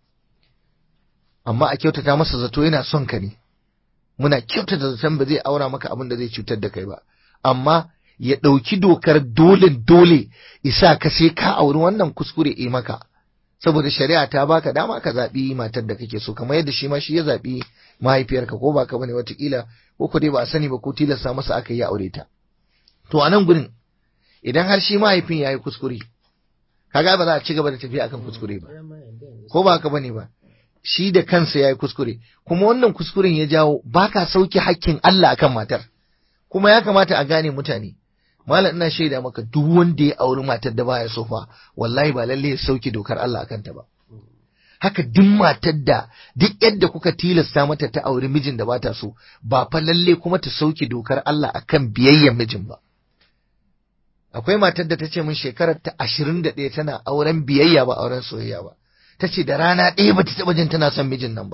amma a kyautata masa zato yana son ka ne muna kyautata zaton ba zai aura maka abin da zai cutar da kai ba amma ya ɗauki dokar dole dole isa ka sai ka auri wannan kuskure e maka saboda shari'a ta baka dama ka zaɓi matar da kake so kamar yadda shi ma shi ya zaɓi mahaifiyarka ko baka bane watakila ko ko dai ba a sani ba ko tilasta masa aka yi aure ta to a nan gurin idan har shi mahaifin ya yi kuskure kaga ba za a ci gaba da tafiya akan kuskure ba ko ba haka bane ba shi da kansa ya yi kuskure kuma wannan kuskuren ya jawo baka sauke hakkin Allah akan matar kuma ya kamata a gane mutane malam ina shaida maka duk wanda ya auri matar da baya so fa wallahi ba lalle ya sauke dokar Allah akan ta ba haka duk matar da duk yadda kuka tilasta mata ta auri mijin da bata so ba fa lalle kuma ta sauke dokar Allah akan biyayyen mijin ba akwai matar da ta ce min shekarar ta ashirin da ɗaya tana auren biyayya ba auren soyayya ba ta ce da rana ɗaya ba ta taɓa jin tana son mijin nan ba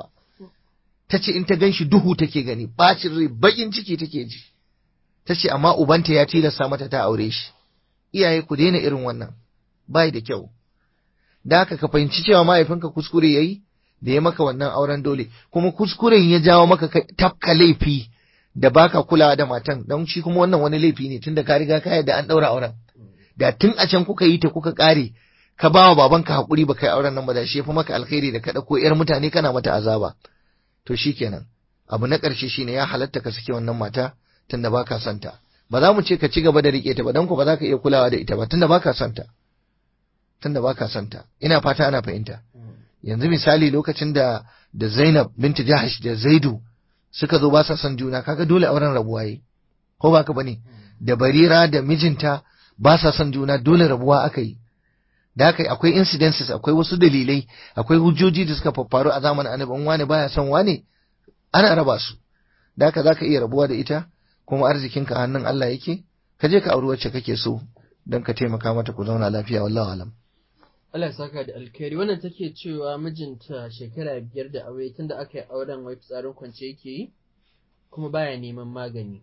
ta ce in ta gan shi duhu take gani bacin rai baƙin ciki take ji ta ce amma ubanta ya tilasta mata ta aure shi iyaye ku daina irin wannan bai da kyau da haka ka fahimci cewa mahaifinka kuskure yayi da ya maka wannan auren dole kuma kuskuren ya jawo maka tafka laifi da baka kulawa da matan don shi kuma wannan wani laifi ne tunda ka riga ka yadda an daura auren da tun a can kuka yi ta kuka kare ka bawa babanka hakuri ba kai auren nan ba da shi fa maka alkhairi da ka dauko yar mutane kana mata azaba to shikenan abu na karshe shine ya halatta ka sake wannan mata tunda baka son ta ba za mu ce ka ci gaba da rike ta ba don ku ba za ka iya kulawa da ita ba tunda baka son ta tunda baka son ta ina fata ana fahimta yanzu misali lokacin da da Zainab binti Jahash da Zaidu suka zo ba sa son juna kaga dole auren rabuwa yi ko baka bane da Barira da mijinta ba sa son juna dole rabuwa aka yi da haka akwai incidences akwai wasu dalilai akwai hujjoji da suka faffaru a zamanin annabi wani baya son wane ana raba su da haka zaka iya rabuwa da ita kuma arzikinka hannun Allah yake ka je ka auri wacce kake so don ka taimaka mata ku zauna lafiya wallahu alam Allah ya saka da alkhairi wannan take cewa mijinta shekara biyar da aure tunda aka yi auren wai fitsarin kwance yake yi kuma baya neman magani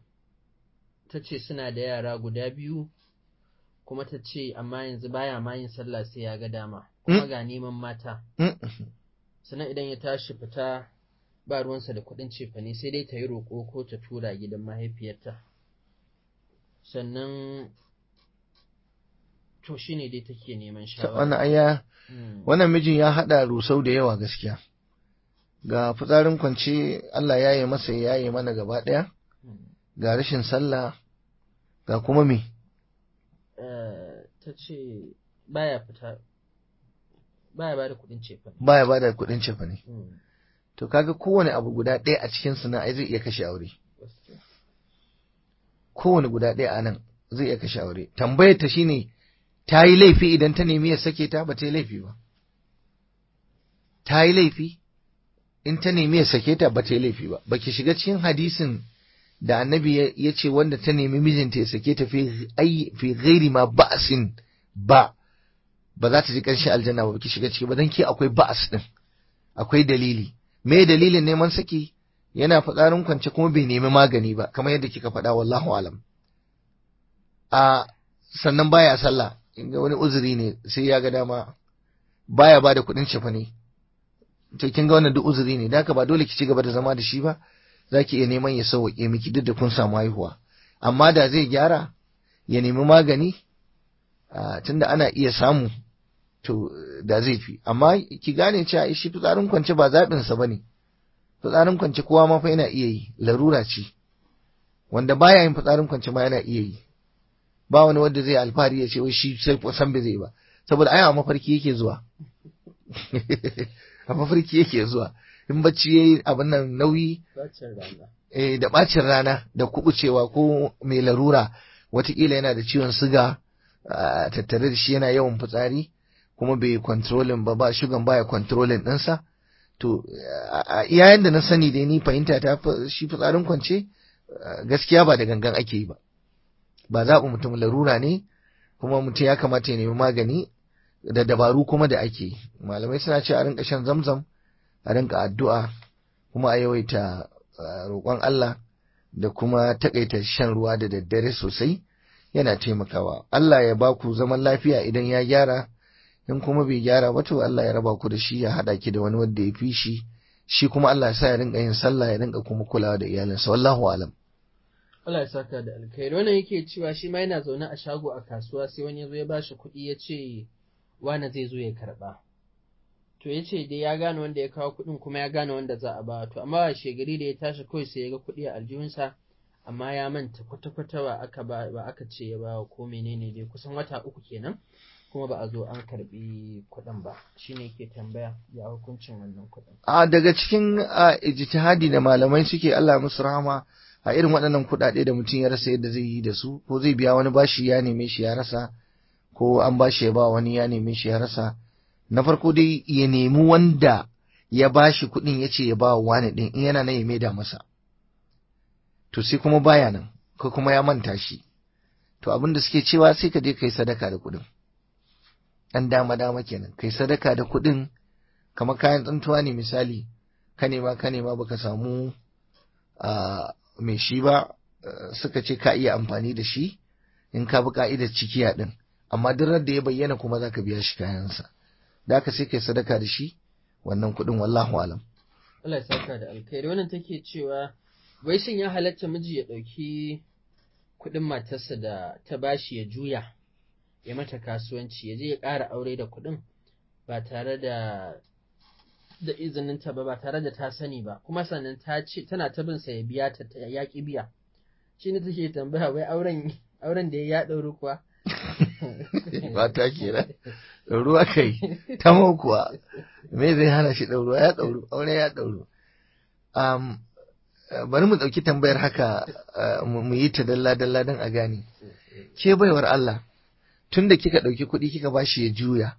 ta ce suna da yara guda biyu kuma ta ce amma yanzu baya ma yin sallah sai ya ga dama kuma ga neman mata sannan idan ya tashi fita ba ruwansa da kuɗin cefane sai dai ta yi roƙo ko ta tura gidan mahaifiyarta sannan to shi ne dai take neman shawara wannan aya wannan mijin ya haɗa rusau da yawa gaskiya ga fitsarin kwance Allah ya yi masa ya yi mana gaba ɗaya ga rashin sallah ga kuma me ta ce baya fita baya ba da kuɗin cefane baya ba da kuɗin cefane to kaga kowane abu guda ɗaya a cikin su na ai zai iya kashe aure kowane guda ɗaya a nan zai iya kashe aure tambayar ta shine ta yi laifi idan ta nemi ya sake ta ba ta yi laifi ba ta yi laifi in ta nemi ya sake ta ba ta yi laifi ba baki shiga cikin hadisin da annabi ya ce wanda ta nemi mijinta ya sake ta fi ghairi ma ba'sin ba ba za ta ji ƙarshen aljanna ba baki shiga ciki ba dan ke akwai ba'as din akwai dalili me dalilin neman saki yana fitsarin kwance kuma bai nemi magani ba kamar yadda kika faɗa wallahu alam a sannan baya sallah inga wani uzuri ne sai ya ga dama baya ba da kuɗin cefa ne to kin ga wannan duk uzuri ne da haka ba dole ki ci gaba da zama da shi ba zaki iya neman ya sauke miki duk da kun samu haihuwa amma da zai gyara ya nemi magani tunda ana iya samu to da zai fi amma ki gane cewa shi fitsarin kwance ba zaɓinsa ba ne fitsarin kwance kowa ma fa yana iya yi larura ce wanda baya yin fitsarin kwance ma yana iya yi ba wani wanda zai alfahari ya ce wai shi sai san bai zai ba saboda ai a mafarki yake zuwa a mafarki yake zuwa in bacci yayi abin nan nauyi eh da bacin rana da kubucewa ko mai larura watakila yana da ciwon siga tattare da shi yana yawan fitsari kuma bai kontrolin ba ba shugan baya kontrolin ɗinsa to a iyayen da na sani dai ni fahimta ta shi fitsarin kwance gaskiya ba da gangan ake yi ba ba zaɓi mutum larura ne kuma mutum ya kamata ya nemi magani da dabaru kuma da ake yi malamai suna ce a rinka shan zamzam a rinka addu'a kuma a yawaita roƙon Allah da kuma takaita shan ruwa da daddare sosai yana taimakawa Allah ya ba ku zaman lafiya idan ya gyara in kuma bai gyara ba to Allah ya raba ku da shi ya haɗa ki da wani wanda ya fi shi shi kuma Allah ya sa ya rinka yin sallah ya rinka kuma kulawa da iyalinsa wallahu alam Allah ya saka da alkhairi wannan yake cewa shi ma yana zaune a shago a kasuwa sai wani ya zo ya bashi kuɗi ya ce wani zai zo ya karɓa to ya ce dai ya gane wanda ya kawo kuɗin kuma ya gane wanda za a ba to amma a shegari da ya tashi kawai sai ya ga kuɗi a aljihunsa amma ya manta kwata-kwata ba aka ba ba aka ce ya bawa ko menene dai kusan wata uku kenan kuma ba a zo an karbi kuɗin ba shine yake tambaya ya hukuncin wannan kuɗin a daga cikin a, ijtihadi da malamai suke Allah musu rahama a irin waɗannan kuɗaɗe da mutum ya rasa yadda zai yi da su ko zai biya wani bashi ya neme shi ya rasa ko an bashi ya ba wani ya neme shi ya rasa na farko dai ya nemi wanda ya bashi kuɗin ya ce ya ba wani ɗin in yana nan ya maida masa to sai kuma baya nan ko kuma ya manta shi to abin da suke cewa sai ka je kai sadaka da kuɗin ɗan dama dama kenan kai sadaka da kuɗin kamar kayan tsuntuwa ne misali ka nema ka nema baka samu a mai shi ba suka ce ka iya amfani da shi in ka bi ka'idar cikiya din amma duk da ya bayyana kuma zaka biya shi kayansa da haka sai kai sadaka da shi wannan kuɗin wallahu alam Allah ya saka da alkhairi wannan take cewa wai shin ya halatta miji ya ɗauki kuɗin matarsa da ta bashi ya juya ya mata kasuwanci ya je ya ƙara aure da kuɗin ba tare da da izininta ba ba tare da ta sani ba kuma sannan ta ce tana ta bin sa ya biya ta ya ki biya shi ne take tambaya wai auren auren da ya ɗauri kuwa ba ta kenan ɗauruwa kai ta kuwa me zai hana shi ɗauruwa ya ɗauru aure ya ɗauru um, bari mu ɗauki tambayar haka mu yi ta dalla dalla don a gane ke baiwar Allah tun da kika ɗauki kuɗi kika bashi ya juya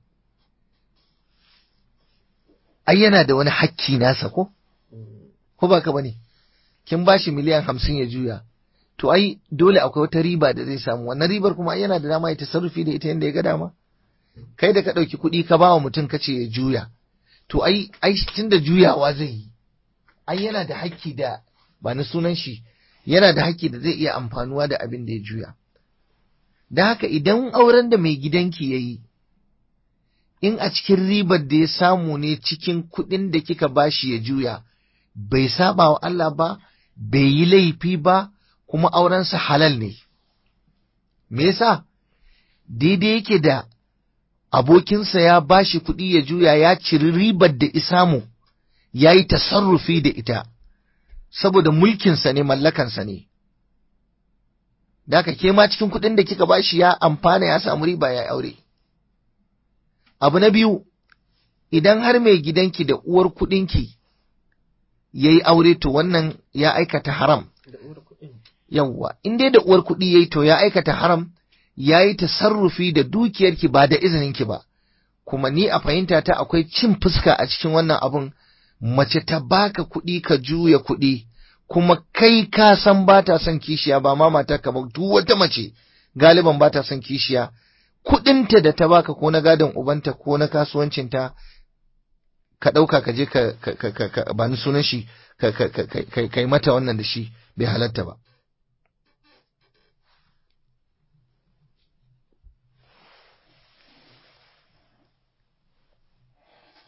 ai yana da wani hakki nasa ko ko ba ka bane kin bashi miliyan hamsin ya juya to ai dole akwai wata riba da zai samu wannan ribar kuma yana da dama ya tasarrufi da ita yadda ya ga dama kai da ka ɗauki kuɗi ka ba wa mutum ka ce ya juya to ai ai tun da juyawa zai yi ai yana da hakki da ba na sunan shi yana da hakki da zai iya amfanuwa da abin da ya juya da haka idan auren da mai gidanki ya yi in a cikin ribar da ya samu ne cikin kuɗin da kika bashi ya juya bai saba wa Allah ba bai yi laifi ba kuma aurensa halal ne me yasa daidai yake da abokinsa ya bashi kuɗi ya juya ya ciri ribar da isamu ya yi tasarrufi da ita saboda mulkinsa ne mallakansa ne da haka ke ma cikin kuɗin da kika bashi ya amfana ya samu riba ya aure abu na biyu idan har mai gidanki da uwar kuɗinki ya yi aure to wannan ya aikata haram yawwa in dai da uwar kuɗi ya yi to ya aikata haram ya yi tasarrufi da dukiyarki ba da izininki ba kuma ni a fahimta ta akwai cin fuska a cikin wannan abun mace ta baka kuɗi ka juya kuɗi kuma kai ka san ba ta son kishiya ba ma mata ka duk wata mace galiban ba ta son kishiya kuɗinta da ta baka ko na gadon ubanta ko na kasuwancinta ka ɗauka ka je ka ba ni sunan shi ka yi mata wannan da shi bai halatta ba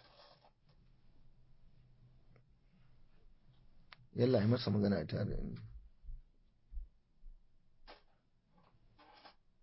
yalla yi masa magana tare da ni